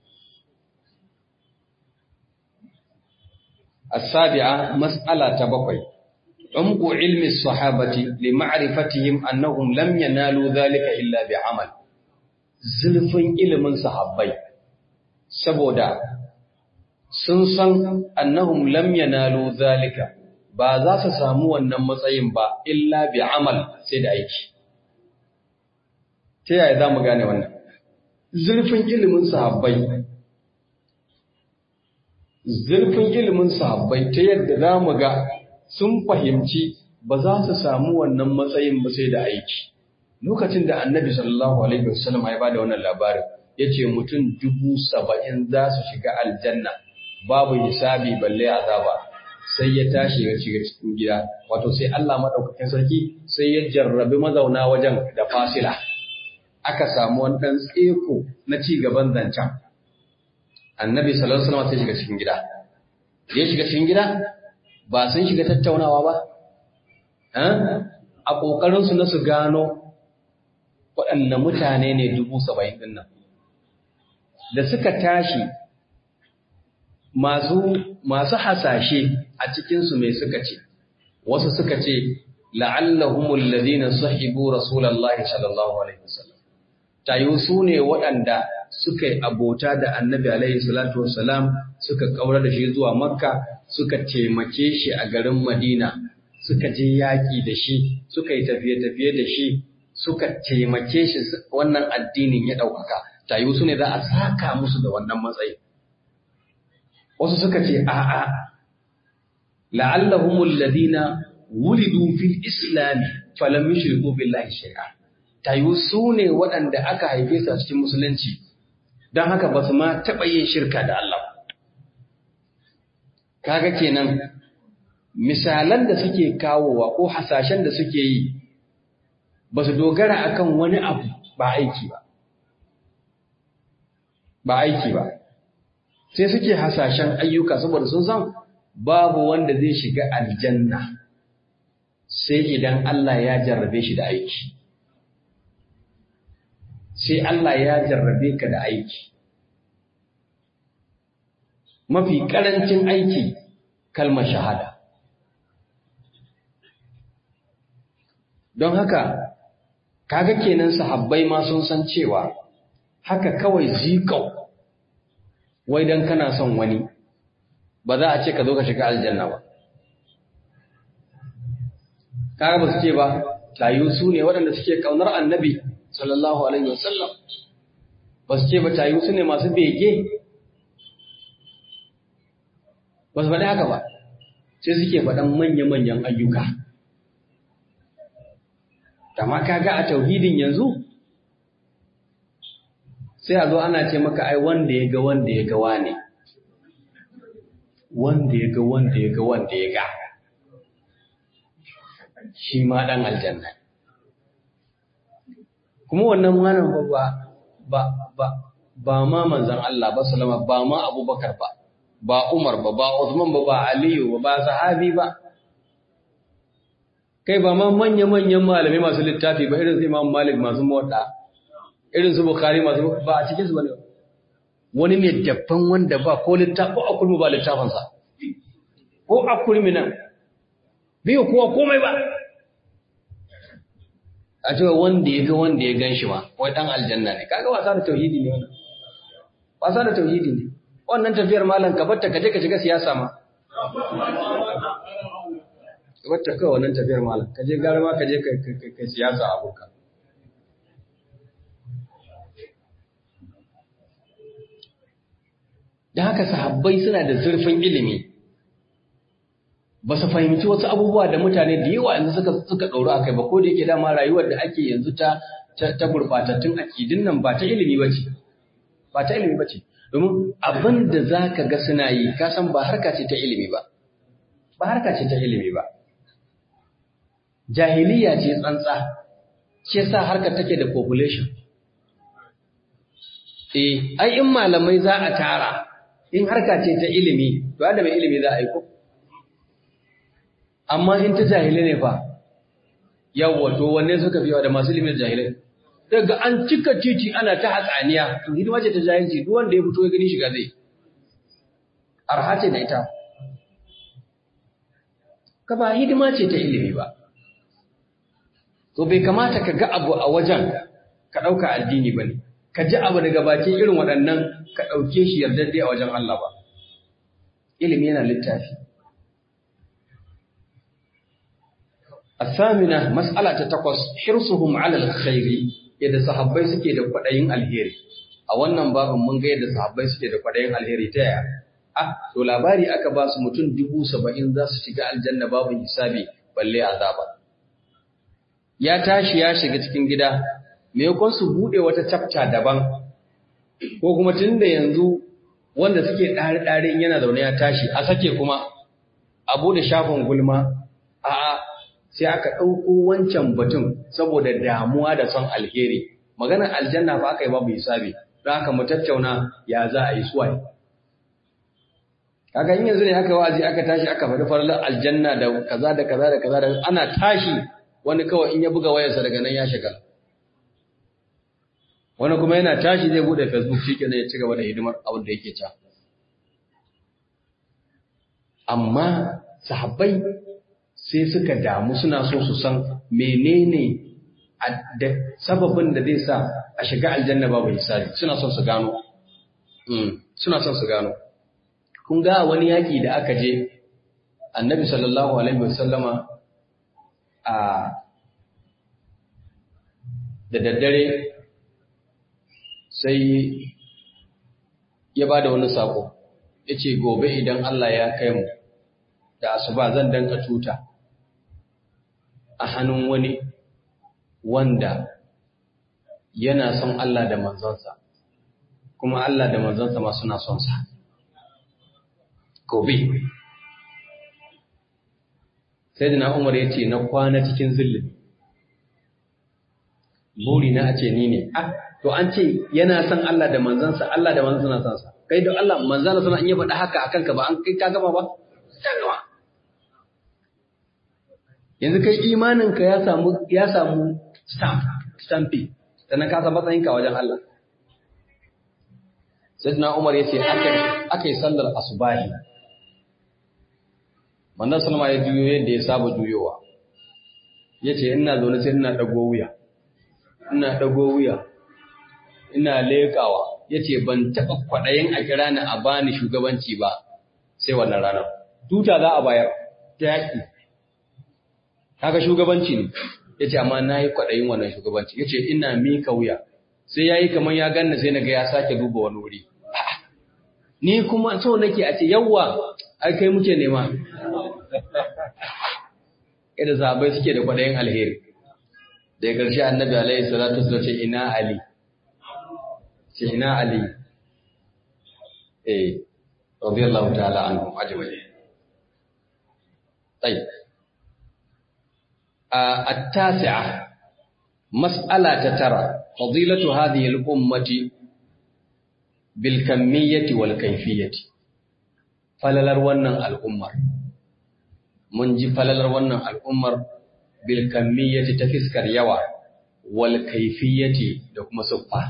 S1: السابعة مسألة تبقي عمق علم الصحابة لمعرفتهم أنهم لم ينالوا ذلك إلا بعمل زلفين علم صحابي سبودا سنسن أنهم لم ينالوا ذلك ba za su samu wannan matsayin ba illa bi amal sai da aiki ta yaya za mu gane wannan zurfin ilimin sahabbai zurfin ilimin sahabbai ta yadda za mu ga sun fahimci ba za su samu wannan matsayin ba sai da aiki. Lokacin da annabi sallallahu Alaihi wasallam ya bada wannan labarin, ya ce mutum dubu saba'in za su shiga aljanna babu hisabi balle azaba sai ya tashi ya shiga cikin gida, wato sai Allah maɗaukakin sarki sai ya jarrabi mazauna wajen da fasila. Aka samu wani ɗan tseko na ci gaban zancen. annabi sallallahu alaihi wasallam sai shiga cikin gida ya shiga cikin gida ba sun shiga tattaunawa ba a kokarin su na su gano waɗanne mutane ne dubu saba'in din nan da suka tashi masu masu hasashe a cikin su mai suka ce wasu suka ce la'allahumul ladina sahibu rasulullahi sallallahu alaihi wasallam tayu su ne waɗanda suka yi abota da annabi alaihi salatu wassalam suka kaura da shi zuwa makka suka taimake shi a garin madina suka je yaƙi da shi suka yi tafiye-tafiye da shi suka taimake shi wannan addinin ya ɗaukaka tayu su ne za a saka musu da wannan matsayi wasu suka ce a'a la'allahumul ladina wulidu fil islami falam yushriku billahi shay'a tayu su ne waɗanda aka haife su a cikin musulunci don haka ba su ma taɓa yin shirka da Allah. Kaga kenan, misalan da suke kawowa ko hasashen da suke yi ba su dogara akan wani abu ba aiki ba ba aiki ba sai suke hasashen ayyuka saboda sun san babu wanda zai shiga aljanna sai idan Allah ya jarrabe shi da aiki sai Allah ya jarrabe ka da aiki mafi karancin aiki kalmar shahada don haka kaga kenan sahabbai ma sun san cewa haka kawai zikau wai dan kana son wani ba za a ce ka zo ka shiga aljanna ba kaga ba su ce ba tayu su ne waɗanda suke kaunar annabi sallallahu alaihi wasallam ba su ce ba tayu su ne masu bege ba su faɗi haka ba sai suke faɗan manya-manyan ayyuka Tama kaga a tauhidin yanzu sai a zo ana ce maka ai wanda ya ga wanda ya ga wane wanda ya ga wanda ya ga wanda ya ga shi ma dan aljanna kuma wannan malam ba ba ba ba ma manzon Allah ba sallama ba ma Abubakar ba ba Umar ba ba Uthman ba ba Aliyu ba ba sahabi ba kai ba ma manya-manyan malamai masu littafi ba irin su Imam Malik masu motsa irin su Bukhari masu ba a cikin su bane wani mai dabban wanda ba ko littafi ko akulmi ba littafin sa ko akulmi nan biyu kuwa komai ba a cewa wanda ya ga wanda ya gan shi ma wai dan aljanna ne kaga wasa da tauhidi ne wannan wasa da tauhidi ne wannan tafiyar malam ka batta ka je ka shiga siyasa ma wata kawai wannan tafiyar malam ka je gara ma ka je ka siyasa abokan da haka sahabbai suna da zurfin ilimi ba su fahimci wasu abubuwa da mutane da yawa yanzu suka suka ɗauru a kai ba ko da yake dama rayuwar da ake yanzu ta ta gurɓatattun akidin nan ba ta ilimi ba ce ba ta ilimi ba ce domin abin da za ka ga suna yi ka san ba harka ce ta ilimi ba ba harka ce ta ilimi ba jahiliya ce tsantsa shi yasa harkar take da population eh ai in malamai za a tara in harka ce ta ilimi to da mai ilimi za a yi ko amma in ta jahilai ne fa yawwa to wanne suka fi yawa da masu ilimin jahilai daga an cika titi ana ta hatsaniya to hidima ce ta jahilci duk wanda ya fito ya gani shiga zai arha ce da ita ka ba hidima ce ta ilimi ba to bai kamata ka ga abu a wajen ka ɗauka addini ba ne ka ji abu daga bakin irin waɗannan ka ɗauke shi yardadde a wajen Allah ba ilimi yana littafi الثامنة مسألة تقص حرصهم على الخير yadda sahabbai suke da kwaɗayin alheri a wannan babin mun ga yadda sahabbai suke da kwaɗayin alheri ta yaya ah to labari aka ba su mutum dubu saba'in za su shiga aljanna babu hisabi balle azaba ya tashi ya shiga cikin gida maimakon su buɗe wata chapter daban ko kuma tun da yanzu wanda suke ɗare-ɗare in yana zaune ya tashi a sake kuma a buɗe shafin gulma a'a sai aka ɗauko wancan batun saboda damuwa da son alheri maganar aljanna fa aka yi babu hisabi don haka mu tattauna ya za a yi suwaye kaga in yanzu ne aka wa'azi aka tashi aka faɗi farlar aljanna da kaza da kaza da kaza da ana tashi wani kawai in ya buga wayarsa daga nan ya shiga wani kuma yana tashi zai bude facebook shi kenan ya ci gaba da hidimar abin da yake ca amma sahabbai sai suka damu suna so su san menene da sababin da zai sa a shiga aljanna babu hisabi suna son su gano suna son su gano kun ga wani yaki da aka je annabi sallallahu alaihi wasallama a da daddare sai ya ba da wani sako ya ce gobe idan Allah ya kai mu da asuba zan danka tuta a hannun wani wanda yana son Allah da manzansa kuma Allah da manzansa ma suna son sa gobe sai da na umar ya ce na kwana cikin zillin buri na a ce ni ne ah to an ce yana son Allah da manzansa Allah da manzansa na son sa kai da Allah manzana sana in ya faɗa haka akan ka ba an kai ka gama ba ka gama yanzu kai imanin ka ya samu ya samu stamp stampi sannan ka san matsayin ka wajen Allah Sayyidina Umar yace aka aka yi sallar asubahi manzon sallama ya juyo yadda ya saba juyowa yace ina zaune sai ina dago wuya ina dago wuya ina lekawa ya ce ban taɓa kwaɗayin a kira ni a bani shugabanci ba sai wannan ranar. Tuta za a bayar ta yaƙi. Haka shugabanci ne, ya ce amma na yi kwaɗayin wannan shugabanci, ya ce ina mika wuya, sai ya yi kamar ya ganna sai na ga ya sake duba wani wuri. Ni kuma so nake a ce yawwa, ai kai muke nema. Yadda zaɓai suke da kwaɗayin alheri. Daga ƙarshe annabi alaihi salatu wasallam ce ina Ali. ce ina Ali eh radiyallahu ta'ala anhu ajma'in طيب التاسعة مسألة ترى فضيلة هذه الأمة بالكمية والكيفية فللر ونن الأمة من جي فللر ونن الأمة بالكمية تفسكر يوا والكيفية لكم سبحانه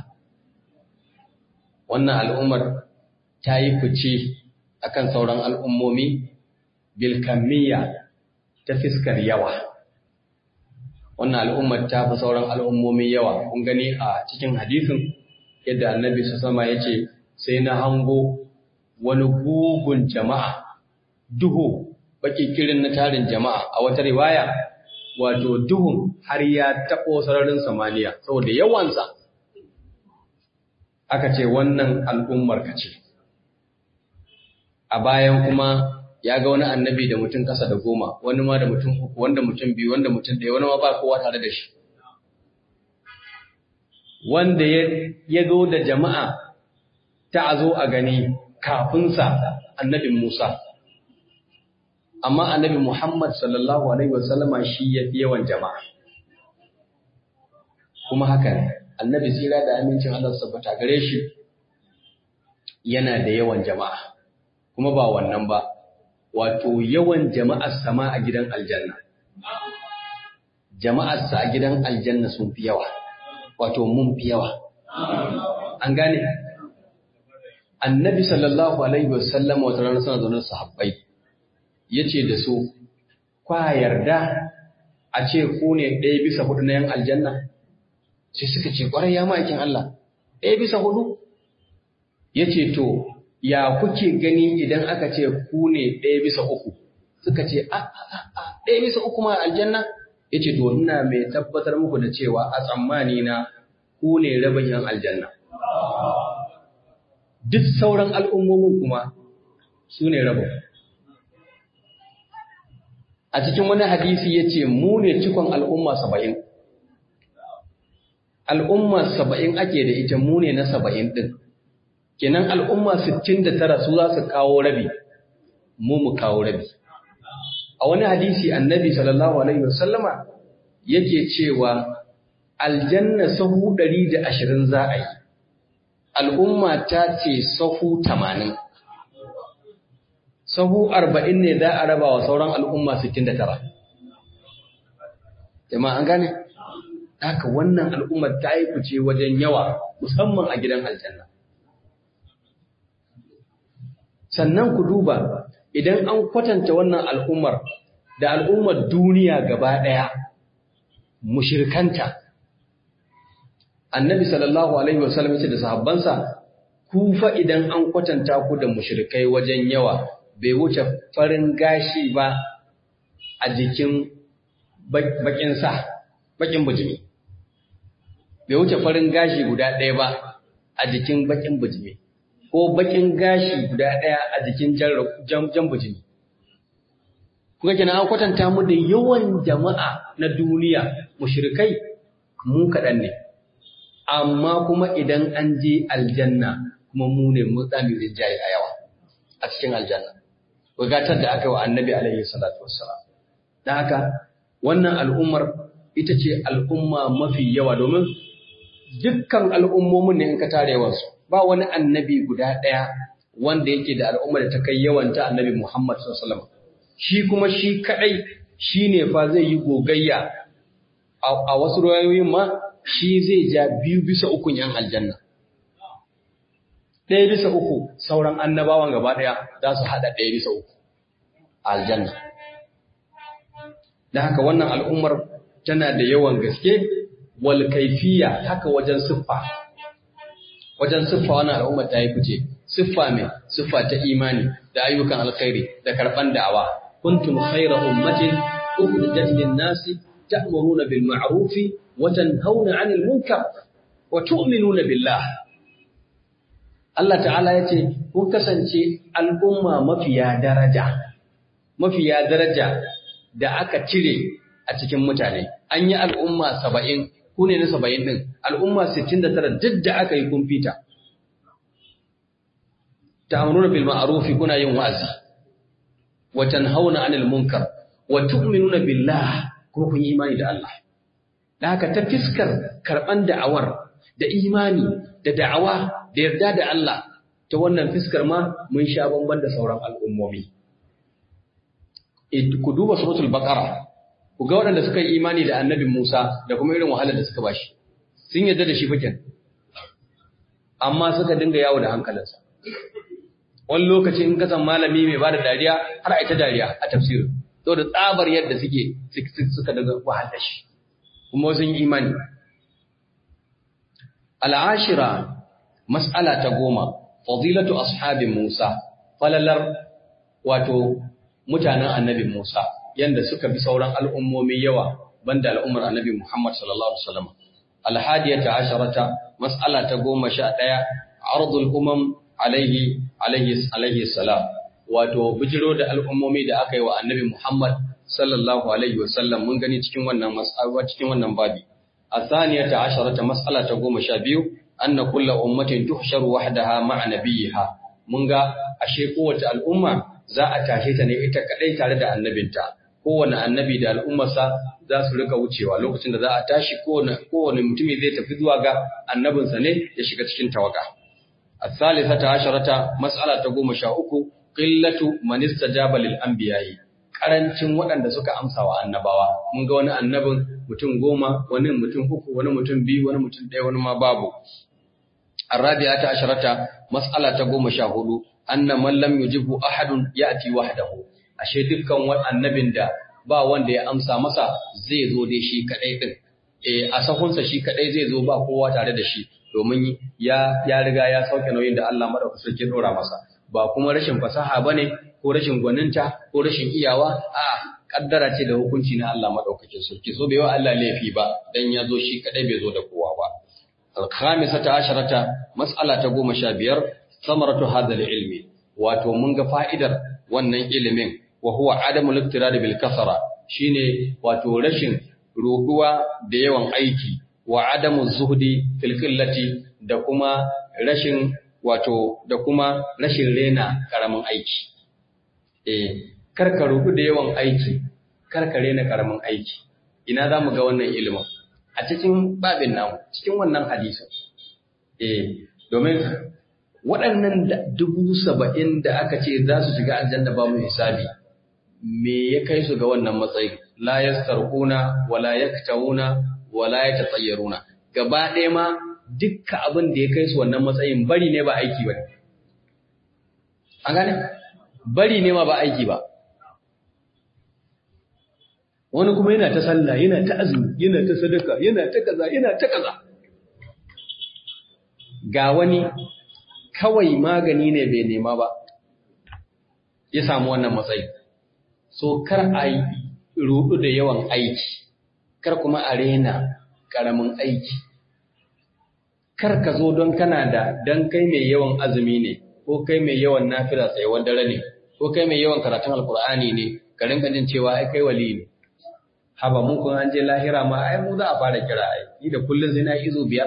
S1: wannan al'ummar ta yi fice a kan sauran al'ummomi bilkamiyya ta fiskar yawa. Wannan al'ummar ta fi sauran al'ummomi yawa, kun gani a cikin hadisin yadda annabi su sama ya ce, sai na hango wani gugun jama'a, duhu, baki kirin na tarin jama'a a wata riwaya, wato duhun har ya taɓo sararin samaniya, saboda yawansa. aka ce wannan al'ummar ka ce. A bayan kuma ya ga wani annabi da mutum kasa da goma, wani ma da mutum uku, wanda mutum biyu, wanda mutum ɗaya, wani ma ba kowa tare da shi. Wanda ya zo da jama'a ta a zo a gani kafinsa annabin Musa. Amma annabi Muhammad sallallahu Alaihi wasallama shi ya fi yawan jama'a. Kuma haka ne. annabi tsira da amincin Allah sabbata gare shi yana da yawan jama'a kuma ba wannan ba wato yawan jama'ar sama a gidan aljanna jama'ar sa a gidan aljanna sun fi yawa wato mun fi yawa an gane annabi sallallahu alaihi wasallam wata rana suna zaune sahabbai yace da su kwa yarda a ce ku ne ɗaya bisa hudu na yan aljanna sai suka ce ƙwarai ya ma'aikin Allah ɗaya bisa hudu ya ce to ya kuke gani idan aka ce ku ne ɗaya bisa uku suka ce a ɗaya bisa uku ma aljanna ya ce to ina mai tabbatar muku da cewa a tsammani na ku ne rabin yan aljanna duk sauran al'ummomin kuma su ne rabin a cikin wani hadisi ya ce mu ne cikon al'umma saba'in al'umma saba'in ake da ita mu ne na saba'in ɗin, kenan al'umma sittin da tara su za su kawo rabi, mu mu kawo rabi. A wani hadisi annabi sallallahu Alaihi wasallama yake cewa aljanna sahu ɗari da ashirin za a yi, al'umma ta ce sahu tamanin. Sahu arba'in ne za a raba wa sauran al'umma sittin da tara. Jama'a an gane? haka wannan al'ummar ta yi fice wajen yawa musamman a gidan aljanna. Sannan ku duba idan an kwatanta wannan al'ummar da al'ummar duniya gaba ɗaya, mushirkanta. Annabi sallallahu Alaihi wasallam ce da sahabbansa, ku fa idan an kwatanta ku da mushirkai wajen yawa bai wuce farin gashi ba a jikin bakin sa, bakin bujimi. bai wuce farin gashi guda ɗaya ba a jikin bakin bujimi ko bakin gashi guda ɗaya a jikin jan bujimi. Kuka kina an kwatanta mu da yawan jama'a na duniya mushrikai mu kaɗan ne, amma kuma idan an je aljanna kuma mu ne mu tsami rinjaye a yawa a cikin aljanna. Bugatar da aka yi wa annabi alaihi salatu wassalam. Da haka wannan al'ummar ita ce al'umma mafi yawa domin dukkan al'ummomin ne in ka tare yawansu ba wani annabi guda ɗaya wanda yake da al'umma da ta kai yawanta annabi Muhammad sallallahu shi kuma shi kadai shine fa zai yi gogayya a wasu ruwayoyin ma shi zai ja biyu bisa ukun yan aljanna ɗaya bisa uku sauran annabawan gaba ɗaya za su haɗa ɗaya bisa uku aljanna da haka wannan al'ummar tana da yawan gaske wal kaifiya haka wajen siffa wajen siffa wannan al'ummar ta yi fice siffa mai siffa ta imani da ayyukan alkhairi da karban da'awa kuntum khayra ummatin ukhrijat lin-nasi ta'muruna bil ma'ruf wa tanhauna 'anil munkar wa tu'minuna billah Allah ta'ala yace kun kasance al'umma mafiya daraja mafiya daraja da aka cire a cikin mutane an yi al'umma 70 ku ne na 70 din al'umma 69 duk da aka yi kun fita ta'muruna bil ma'ruf kuna yin wa'azi wa tanhauna 'anil munkar wa tu'minuna billah kuma kun yi imani da Allah da haka ta fiskar karban da'awar da imani da da'awa da yarda da Allah ta wannan fiskar ma mun sha bamban da sauran al'ummomi ku duba suratul baqara ku ga waɗanda suka yi imani da annabi Musa da kuma irin wahalar da suka bashi sun yarda da shi fakin amma suka dinga yawo da hankalinsa wani lokaci in kasan malami mai bada dariya har a ita dariya a tafsirin da tsabar yadda suke suka daga wahal da shi kuma sun yi imani al'ashira mas'ala ta goma fadilatu ashabin Musa falalar wato mutanen annabi Musa yanda suka bi sauran al'ummomi yawa banda al'ummar annabi Muhammad sallallahu alaihi wasallam alhadiyata asharata mas'ala ta goma sha ɗaya ardul umam alaihi alaihi alaihi salam wato bijiro da al'ummomi da aka yi wa annabi Muhammad sallallahu alaihi wasallam mun gani cikin wannan mas'ala cikin wannan babi athaniyata asharata mas'ala ta goma sha biyu anna kullu ummatin tuhsharu wahdaha ma'a nabiyha mun ga ashe kowace al'umma za a tashe ta ne ita kadai tare da annabinta kowane annabi da al'ummarsa za su rika wucewa lokacin da za a tashi kowane kowane mutumi zai tafi zuwa ga annabinsa ne ya shiga cikin tawaga الثالثة عشرة مسألة تقوم شاؤكو قلة من استجاب للأنبياء karancin waɗanda suka amsa wa annabawa mun ga wani annabin mutum goma wani mutum uku wani mutum biyu wani mutum ɗaya wani ma babu arabiya ta asharata mas'ala ta goma sha hudu anna man lam yujibu ahadun ya'ti wahdahu ashe dukkan wani annabin da ba wanda ya amsa masa zai zo dai shi kadai din eh a sahunsa shi kadai zai zo ba kowa tare da shi domin ya ya riga ya sauke nauyin da Allah madaukakin sarki dora masa ba kuma rashin fasaha bane ko rashin gwaninta ko rashin iyawa a kaddara ce da hukunci na Allah madaukakin sarki so bai wa Allah laifi ba dan ya zo shi kadai bai zo da kowa ba al-khamisata asharata mas'ala ta goma sha biyar samaratu hadha ilmi wato mun ga fa'idar wannan ilimin wa huwa adamul iktirad bil kasara shine wato rashin roduwa da yawan aiki wa adamu zuhdi fil qillati da kuma rashin wato da kuma rashin rena karamin aiki eh karka rubu da yawan aiki karka rena karamin aiki ina zamu ga wannan ilimin a cikin babin namu cikin wannan hadisin eh domin waɗannan dubu saba'in da aka ce za su shiga aljanna ba mu hisabi me ya kai su ga wannan matsayin la yastarquna wala yaktawuna wala yatatayyaruna gaba ɗaya ma dukkan abin da ya kai su wannan matsayin bari ne ba aiki ba an gane bari ne ma ba aiki ba wani kuma yana ta sallah yana ta azumi yana ta sadaka yana ta kaza yana ta kaza ga wani kawai magani ne bai nema ba ya samu wannan matsayi so kar a yi rudu da yawan aiki kar kuma a rena karamin aiki kar ka zo don kana da don kai mai yawan azumi ne ko kai mai yawan nafila tsayuwar dare ne ko kai mai yawan karatun alkur'ani ne ka rinka jin cewa ai kai wali ne haba mun kun an je lahira ma ai mu za a fara kira ai ni da kullun sai na izo biyar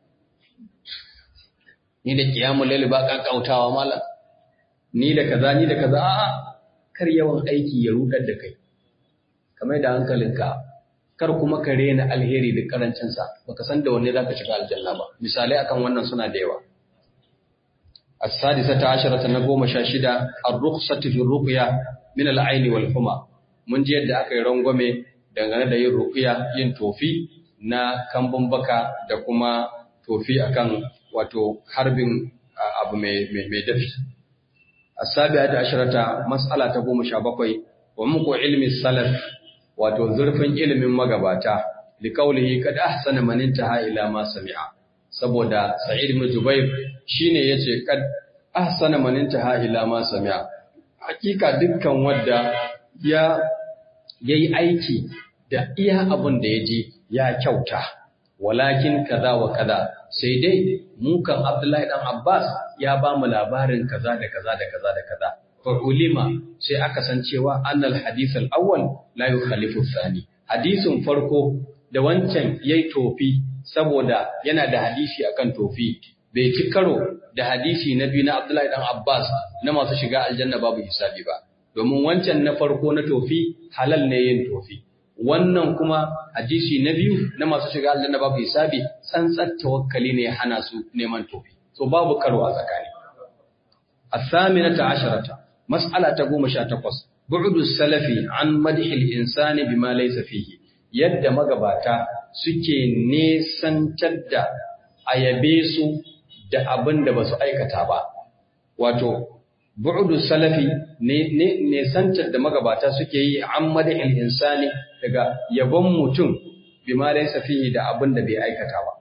S1: ni da kiyamul laili ba kankautawa mallam ni da kaza ni da kaza a'a kar yawan aiki ya rudar da kai kamar da hankalinka kar kuma ka rena alheri da karancinsa baka san da wanne za ka shiga aljanna ba misalai akan wannan suna da yawa as-sadisata asharata na goma sha shida ar-rukhsatu fi ruqya min al-aini wal huma mun ji yadda aka yi rangwame dangane da yin ruqya yin tofi na kambun baka da kuma tofi akan wato harbin abu mai mai dafi as-sabi'ata asharata mas'ala ta goma sha bakwai wa muku ilmi salaf wato zurfin ilimin magabata liqaulihi kad ahsana man intaha ila ma sami'a saboda sa'id ibn jubair shine yace kad ahsana man intaha ila ma sami'a hakika dukkan wanda ya yayi aiki da iya abun da yaji ya kyauta walakin kaza wa kaza sai dai mu kan abdullahi dan abbas ya ba mu labarin kaza da kaza da kaza da kaza fa'ulima sai aka san cewa annal hadith al-awwal la yukhalifu thani hadisin farko da wancan yayi tofi saboda yana da hadisi akan tofi bai ci karo da hadisi na biyu na Abdullahi dan Abbas na masu shiga aljanna babu hisabi ba domin wancan na farko na tofi halal ne yin tofi wannan kuma hadisi na biyu na masu shiga aljanna babu hisabi tsantsar tawakkali ne hana su neman tofi so babu karo a tsakani الثامنة عشرة مسألة تقوم شاتقص بعد السلف عن مدح الإنسان بما ليس فيه yadda magabata suke nesantar da ayabe su da abin da ba su aikata ba wato bu'udu salafi nesantar da magabata suke yi an madahil insani daga yabon mutum bi ma laysa fihi da abin da bai aikata ba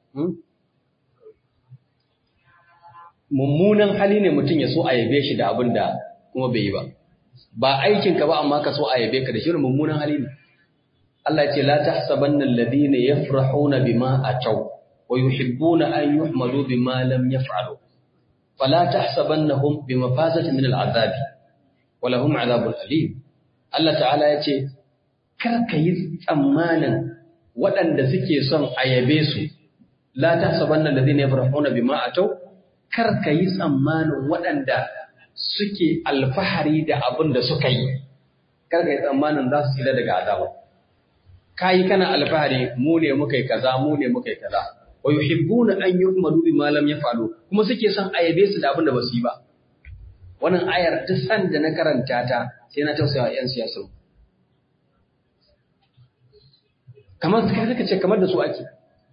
S1: mummunan hali ne mutum ya so a yabe shi da abin da kuma bai yi ba ba aikinka ba amma ka so a yabe ka da shi mummunan hali ne Allah ce la tahsabanna alladhina yafrahuna bima ataw wa yuhibbuna an yuhmalu bima lam yaf'alu fala tahsabannahum bimafazatin min al'adabi wa lahum 'adhabun alim Allah ta'ala ya ce kar ka yi tsammanin waɗanda suke son a yabe su la tahsabanna alladhina yafrahuna bima ataw kar ka yi tsammanin waɗanda suke alfahari da abin da suka yi kar ka yi tsammanin za su tsira daga azaba kayi kana alfahari mu ne muka yi kaza mu ne muka yi kaza wa yuhibbuna an yuhmadu bima lam yafalu kuma suke son ayabe su da abin da basu yi ba wannan ayar ta san da na karanta ta sai na tausaya yan siyasa kamar kai kaka ce kamar da su ake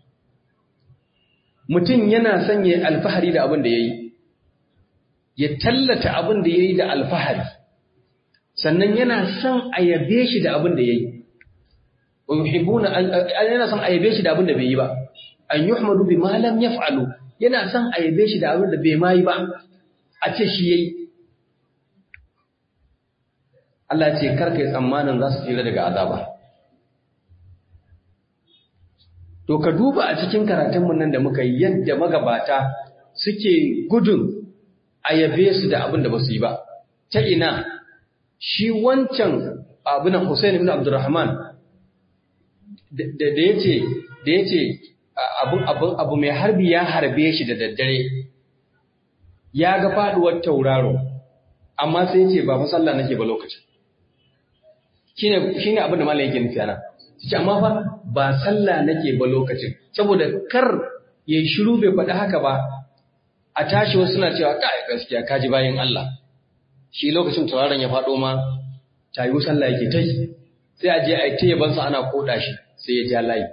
S1: mutum yana son ya alfahari da abin da yayi ya tallata abin da yayi da alfahari sannan yana son ayabe shi da abin da yayi wa yuhibbuna yana son ayabe shi da abin da bai yi ba an yuhmadu bima lam yaf'alu yana son ayabe shi da abin da bai mai ba a ce shi yayi Allah ce kar kai tsammanin za su tsira daga azaba to ka duba a cikin karatun mun nan da muka yi yadda magabata suke gudun ayabe su da abin da ba su yi ba ta ina shi wancan abinan Hussein ibn Abdurrahman da ya ce da ya ce abu mai harbi ya harbe shi da daddare ya ga faduwar tauraro amma sai ce ba sallah nake ba lokacin shine abin da malam yake nufi ana ce amma fa ba sallah nake ba lokacin saboda kar yayi shiru bai faɗi haka ba a tashi wasu suna cewa kai gaskiya kaji bayan Allah shi lokacin tauraron ya faɗo ma tayu sallah yake tai sai a je a yi ta yabansa ana koda shi sai ya ja layi.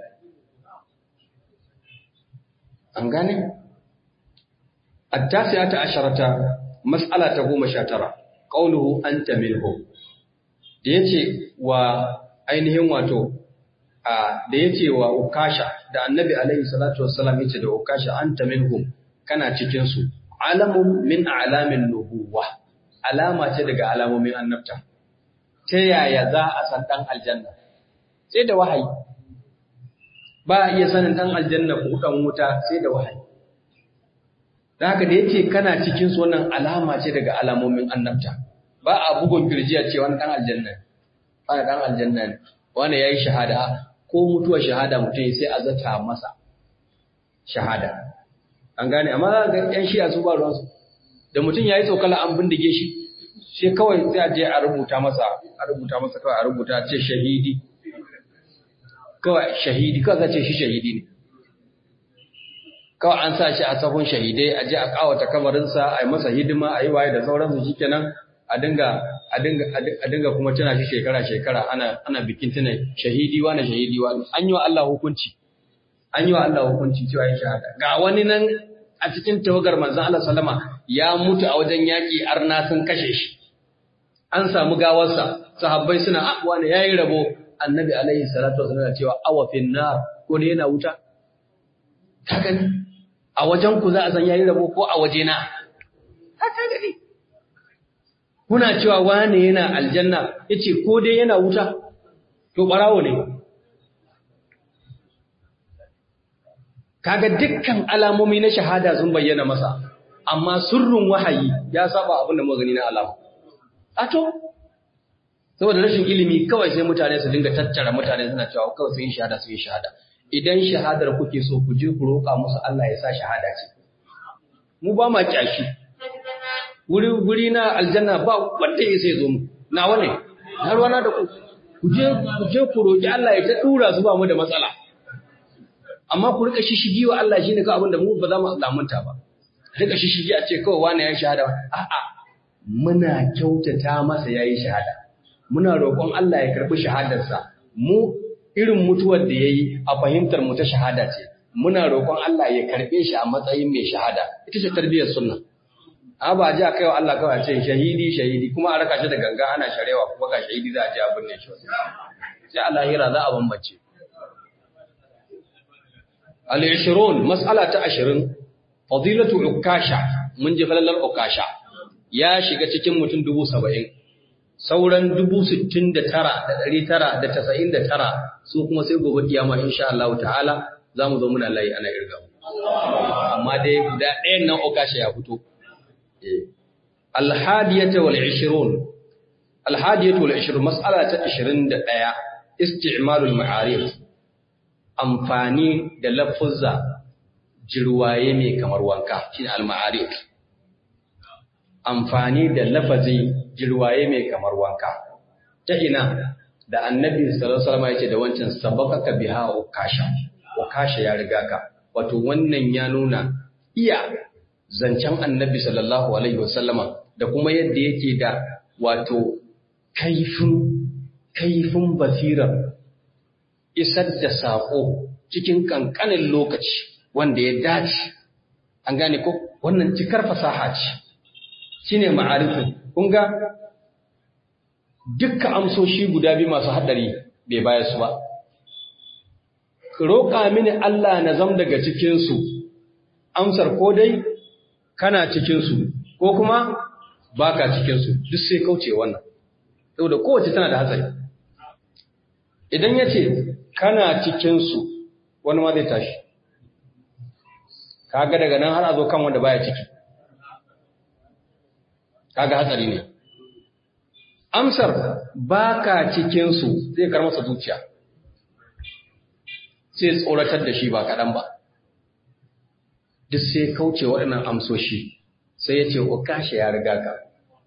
S1: An gane? Attasiya ta asharata, mas'ala ta goma sha tara, ƙaunuhu an ta minhu. Da ya ce wa ainihin wato, da ya ce wa Ukasha, da annabi alaihi salatu wassalam ya ce da Ukasha an ta minhu kana cikinsu, alamun min alamin nubuwa, alama ce daga alamomin annabta. Ta yaya za a san ɗan aljanna? Sai da wahayi. ba a iya sanin ɗan aljanna ko ɗan wuta sai da wahayi. Da haka da yake kana cikin su wannan alama ce daga alamomin annabta. Ba a bugun kirjiya ce wani ɗan aljanna ne. Wani ɗan aljanna ne. Wani ya yi shahada ko mutuwar shahada mutum sai a zata masa shahada. An gane amma za ga ‘yan shiya su ba ruwansu. Da mutum ya yi tsokala an bindige shi sai kawai sai a je a rubuta masa a rubuta masa kawai a rubuta ce shahidi kawai shahidi kawai zace shi shahidi ne kawai an sa shi a sahun shahidai a je a kawata kamarinsa a yi masa hidima a yi waye da sauransu shikenan a dinga a dinga a dinga kuma tana shi shekara shekara ana ana bikin tana shahidi wa na shahidi wa an yi wa Allah hukunci an yi wa Allah hukunci cewa ya shahada ga wani nan a cikin tawagar manzon Allah sallama ya mutu a wajen yaki arna sun kashe shi an samu gawarsa sahabbai suna ah wani yayi rabo annabi alaihi salatu wasallam cewa awa fin nar ko ne yana wuta ka gani a wajen ku za a san yayi rabo ko a waje na haka gani kuna cewa wane yana aljanna yace ko dai yana wuta to barawo ne kaga dukkan alamomi na shahada sun bayyana masa amma sirrin wahayi ya saba abin da muka gani na alama ato saboda rashin ilimi kawai sai mutane su dinga tattara mutane suna cewa kawai sun yi shahada sun yi shahada idan shahadar kuke so ku je ku roƙa musu Allah ya sa shahada ce mu ba ma kyashi wuri wuri na aljanna ba wanda ya sai zo mu nawa ne na ruwana da ku ku je ku je ku roƙi Allah ya ta dura su ba mu da matsala amma ku rika shishigi wa Allah shine ka abin da mu ba za mu lamunta ba rika shishigi a ce kawai wani ya shahada a'a muna kyautata masa yayi shahada muna roƙon Allah ya karbi shahadarsa mu irin mutuwar da yayi a fahimtar mu ta shahada ce muna roƙon Allah ya karbe shi a matsayin mai shahada ita ce tarbiyyar sunna a ba ji a kai wa Allah kawai ce shahidi shahidi kuma a raka shi da ganga ana sharewa kuma ga shahidi za a ji abin ne shi sai Allah hira za a bambance al-20 mas'ala ta 20 fadilatu ukasha mun ji falalar ukasha ya shiga cikin mutum 70 sauran 69,999 su kuma sai gobe kiyama insha Allah ta'ala za mu zo muna layi ana irga amma dai guda ɗayan nan ukasha ya fito alhadiyata wal 20 alhadiyatu wal 20 mas'ala ta 21 isti'malul ma'arif amfani da lafuzza jirwaye mai kamar wanka shine al-ma'arif amfani da lafazi jirwaye mai kamar wanka ta ina da annabi sallallahu alaihi wasallam yace da wancan sabaqaka biha ukasha ukasha ya riga ka wato wannan ya nuna iya zancen annabi sallallahu alaihi wasallama da kuma yadda yake da wato kaifin kaifin basirar isar da saƙo cikin ƙanƙanin lokaci wanda ya dace an gane ko wannan cikar fasaha ce shine ma'arifin kun ga dukkan amsoshi guda biyu masu haɗari bai baya su ba roƙa mini Allah na zam daga cikinsu amsar ko dai kana cikinsu ko kuma baka cikinsu duk sai kauce wannan saboda kowace tana da hatsari idan ya ce kana cikinsu wani ma zai tashi kaga daga nan har a zo kan wanda baya ciki kaga hatsari ne amsar baka cikinsu zai kar masa zuciya sai tsoratar da shi ba kaɗan ba duk sai kauce waɗannan amsoshi sai ya ce o kashe ya riga ka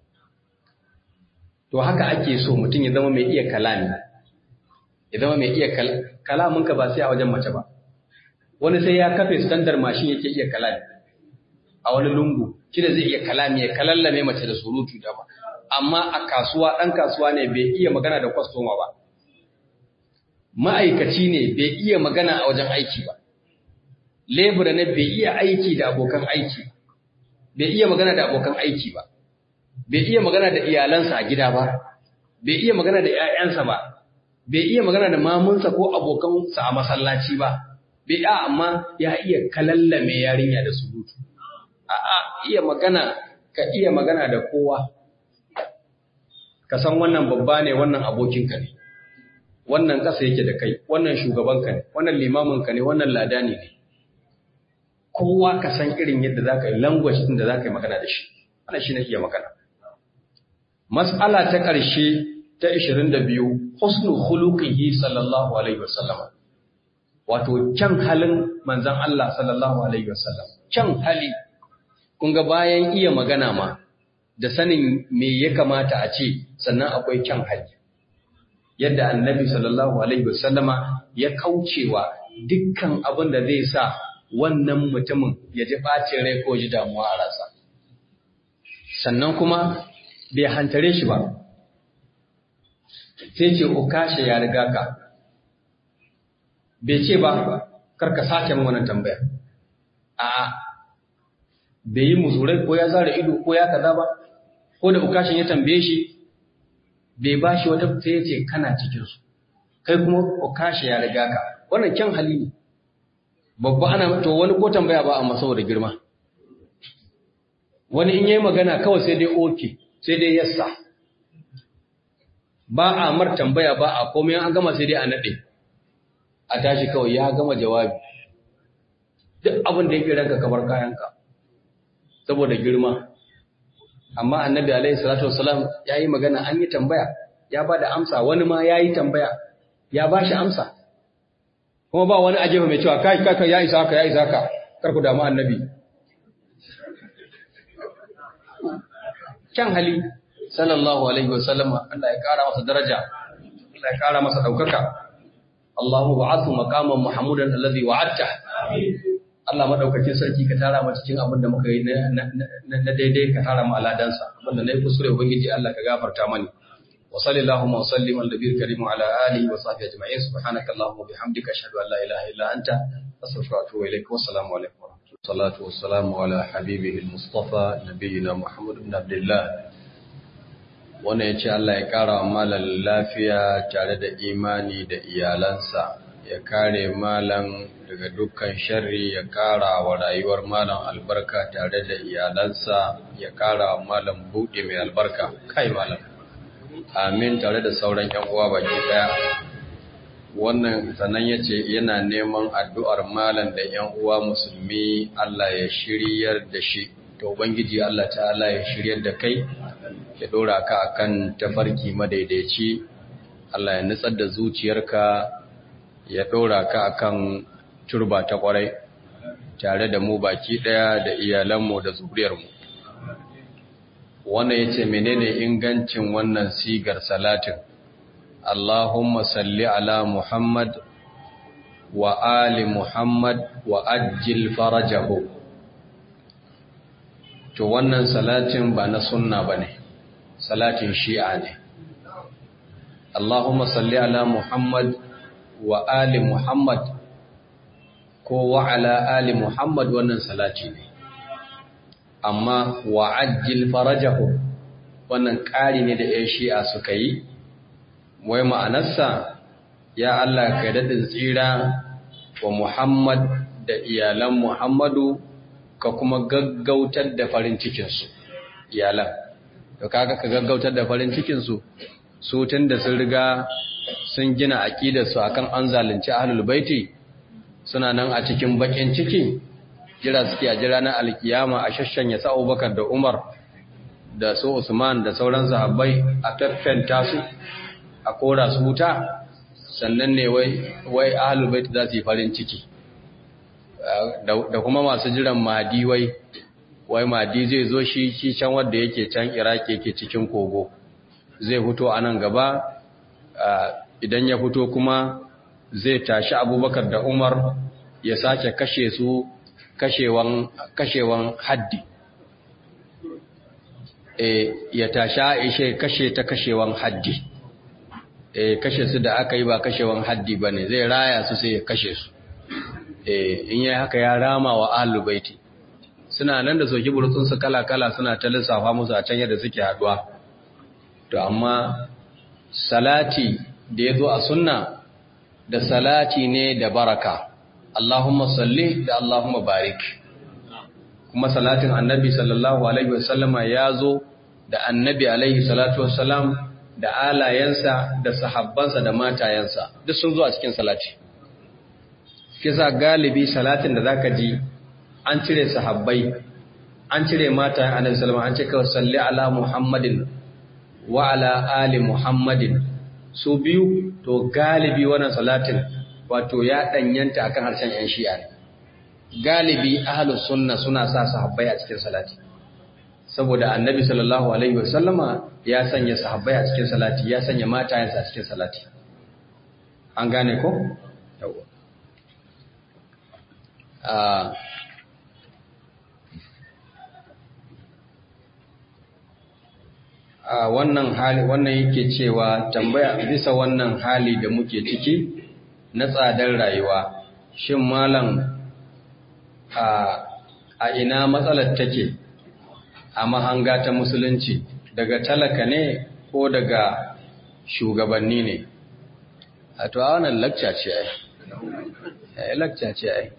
S1: to haka ake so mutum ya zama mai iya kalami ya zama mai iya kalaminka ba sai a wajen mace ba wani sai ya kafe standar mashin yake iya kalami a wani lungu shi da zai iya kalami ya kalallame mace da surutu da ba amma a kasuwa ɗan kasuwa ne bai iya magana da kwastoma ba ma'aikaci ne bai iya magana a wajen aiki ba lebura ne bai iya aiki da abokan aiki bai iya magana da abokan aiki ba bai iya magana da iyalansa a gida ba bai iya magana da 'ya'yansa ba bai iya magana da mamunsa ko abokansa a masallaci ba, bai a amma ya iya kalallame yarinya da surutu. A'a iya magana, ka iya magana da kowa, ka san wannan babba ne wannan abokinka ne, wannan ƙasa yake da kai, wannan shugabanka ne, wannan limaminka ne, wannan ladani ne. Kowa ka san irin yadda za ka yi language ɗin da za ka yi magana da shi, wannan shi na iya magana. Mas'ala ta ƙarshe ta 22 husnu khuluqihi sallallahu alaihi wasallam wato kyan halin manzon Allah sallallahu alaihi wasallam kyan hali kun ga bayan iya magana ma da sanin me ya kamata a ce sannan akwai kyan hali yadda annabi sallallahu alaihi wasallama ya kaucewa dukkan abin da zai sa wannan mutumin ya ji ɓacin rai ko ji damuwa a rasa sannan kuma bai hantare shi ba sai ce ukasha ya riga ka bai ce ba karka sake min wannan tambaya a'a bai yi muzurai ko ya zara ido ko ya kaza ba ko da ukashin ya tambaye shi bai ba shi wata sai ya ce kana cikinsu kai kuma ukasha ya riga ka wannan kyan hali ne babba ana to wani ko tambaya ba amma saboda girma wani in yayi magana kawai sai dai oke sai dai yassa ba a mar tambaya ba a komai an gama sai dai a nade a tashi kawai ya gama jawabi duk abin da yake ranka kabar kayanka saboda girma amma annabi alaihi salatu wassalam yayi magana an yi tambaya ya bada amsa wani ma yayi tambaya ya bashi amsa kuma ba wani ajefa mai cewa kai kai ya isa ka ya isa ka kar ku damu annabi kyan hali sallallahu alaihi wasallama Allah ya kara masa daraja Allah ya kara masa daukaka Allahu ba'athu maqaman mahmudan alladhi wa'adta Allah madaukakin sarki ka tara mu cikin abin da muka yi na daidai ka tara mu aladansa abin da nayi kusure ubangiji Allah ka gafarta mani وصلى اللهم وسلم على النبي الكريم وعلى اله وصحبه اجمعين سبحانك اللهم وبحمدك اشهد ان لا اله الا انت استغفرك واتوب اليك والسلام عليكم ورحمه الله والصلاه والسلام على حبيبه المصطفى نبينا محمد بن عبد الله wannan ya ce Allah ya ƙara wa malam lafiya tare da imani da iyalansa ya kare malam daga dukkan sharri ya ƙara wa rayuwar malam albarka tare da iyalansa ya ƙara wa malam buɗe mai albarka kai malam amin tare da sauran yan uwa baki daya wannan sannan yace yana neman addu'ar malam da yan uwa musulmi Allah ya shiryar da shi to ubangiji Allah ta'ala ya shiryar da kai ya dora ka akan tafarki madaidaici Allah ya nutsar da zuciyarka ya dora ka akan turba ta kwarai tare da mu baki daya da iyalanmu da zuriyarmu wannan ya ce menene ingancin wannan sigar salatin Allahumma salli ala Muhammad wa ali Muhammad wa ajil farajahu to wannan salatin ba na sunna ba ne salatin shi'a ne Allahumma salli ala Muhammad wa ali Muhammad ko wa ala ali Muhammad wannan salati ne amma wa'ajjil farajahu wannan ƙari ne da ‘yan shi'a suka yi, wai ma'anarsa, ya Allah ka daɗin tsira wa Muhammad da iyalan Muhammadu ka kuma gaggautar da farin cikinsu, iyalan. Da kaga ka gaggautar da farin cikinsu, su tun da sun riga sun gina aƙidarsu akan an zalunci ahlul baiti suna nan a cikin baƙin ciki. jira suke a jira na alkiyama a shashanya sa Abubakar da Umar da su Usman da sauran sahabbai a taffenta su a kora su wuta sannan ne wai wai ahlul bait za su yi farin ciki da kuma masu jiran mahdi wai wai mahdi zai zo shi shi can wanda yake can Iraki yake cikin kogo zai fito a nan gaba idan ya fito kuma zai tashi Abubakar da Umar ya sake kashe su kashewan kashewan haddi e ya tasha ishe kashe ta kashewan haddi e kashe su da aka yi ba kashewan haddi bane zai raya su sai ya kashe su e in yayi haka ya rama wa ahlul baiti suna nan da soki burtsun su kala kala suna ta lissafa musu a can yadda suke haduwa to amma salati da yazo a sunna da salati ne da baraka Allahumma salli da Allahumma barik kuma salatin annabi sallallahu alaihi wasallama ya zo da annabi alaihi salatu wasallam da alayensa da sahabbansa da matayensa duk sun zo a cikin salati kisa galibi salatin da zaka ji an cire sahabbai an cire matayen annabi sallallahu an ce kawai salli ala muhammadin wa ala ali muhammadin su biyu to galibi wannan salatin wato ya danyanta akan harshen yan shi'a ne galibi ahlus sunna suna sa sahabbai a cikin salati saboda annabi sallallahu alaihi wasallama ya sanya sahabbai a cikin salati ya sanya matayensa a cikin salati an gane ko yawa a wannan hali wannan yake cewa tambaya bisa wannan hali da muke ciki na tsadar rayuwa shin malam a a ina matsalar take a mahanga ta musulunci daga talaka ne ko daga shugabanni ne a to a wannan lakca ce ai lakca ce ai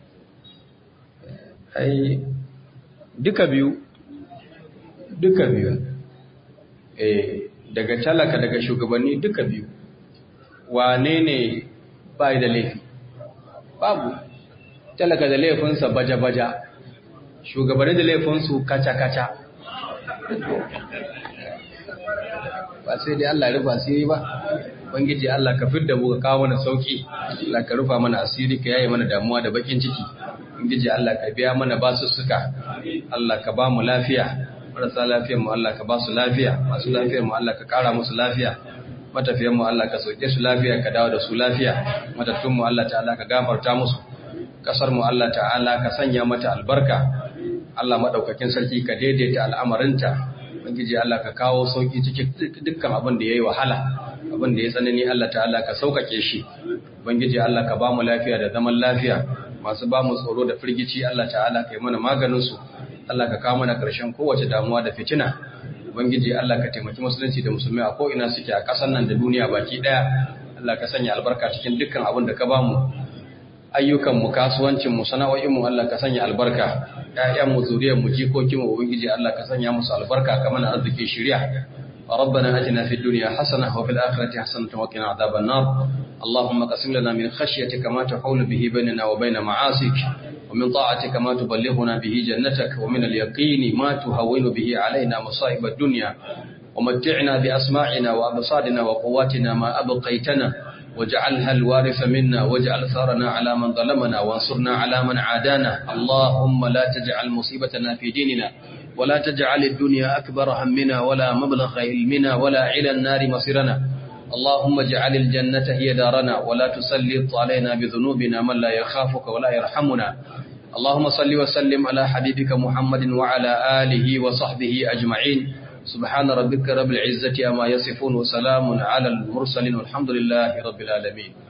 S1: ai duka biyu duka biyu eh daga talaka daga shugabanni duka biyu wane ne bai da laifi babu talaka da laifinsa baja-baja shugabanni da laifinsu kaca-kaca ba sai dai Allah rufa asiri ba bangiji Allah ka fidda mu ka kawo mana sauki Allah ka rufa mana asiri ka yaye mana damuwa da bakin ciki bangiji Allah ka biya mana basussuka Allah ka ba mu lafiya marasa lafiyar mu Allah ka ba su lafiya masu lafiyar mu Allah ka kara musu lafiya matafiyan mu Allah ka sauke su lafiya ka dawo da su lafiya matattun mu Allah ta'ala ka gafarta musu kasar mu Allah ta'ala ka sanya mata albarka Allah madaukakin sarki ka daidaita al'amarinta ubangiji Allah ka kawo sauki cikin dukkan abin da yayi wahala abin da ya tsanani Allah ta'ala ka saukake shi ubangiji Allah ka ba mu lafiya da zaman lafiya masu ba mu tsoro da firgici Allah ta'ala ka yi mana maganin su Allah ka kawo mana ƙarshen kowace damuwa da fitina ubangiji Allah ka taimaki musulunci da musulmai a ko'ina suke a ƙasar nan da duniya baki ɗaya Allah ka sanya albarka cikin dukkan abin da ka ba mu ayyukanmu kasuwancinmu sana'o'inmu Allah ka sanya albarka ƴaƴanmu zuriyarmu jikokinmu ubangiji Allah ka sanya musu albarka ka mana arziki shiriya ربنا أتنا في الدنيا حسنة وفي الآخرة حسنة وقنا عذاب النار اللهم قسم لنا من خشيتك ما تحول به بيننا وبين معاصيك ومن طاعتك ما تبلغنا به جنتك ومن اليقين ما تهون به علينا مصائب الدنيا ومتعنا بأسماعنا وأبصارنا وقواتنا ما أبقيتنا واجعلها الوارث منا واجعل ثارنا على من ظلمنا وانصرنا على من عادانا اللهم لا تجعل مصيبتنا في ديننا ولا تجعل الدنيا أكبر همنا ولا مبلغ علمنا ولا إلى النار مصيرنا اللهم اجعل الجنة هي دارنا ولا تسلط علينا بذنوبنا من لا يخافك ولا يرحمنا اللهم صل وسلم على حبيبك محمد وعلى آله وصحبه أجمعين سبحان ربك رب العزة أما يصفون وسلام على المرسلين والحمد لله رب العالمين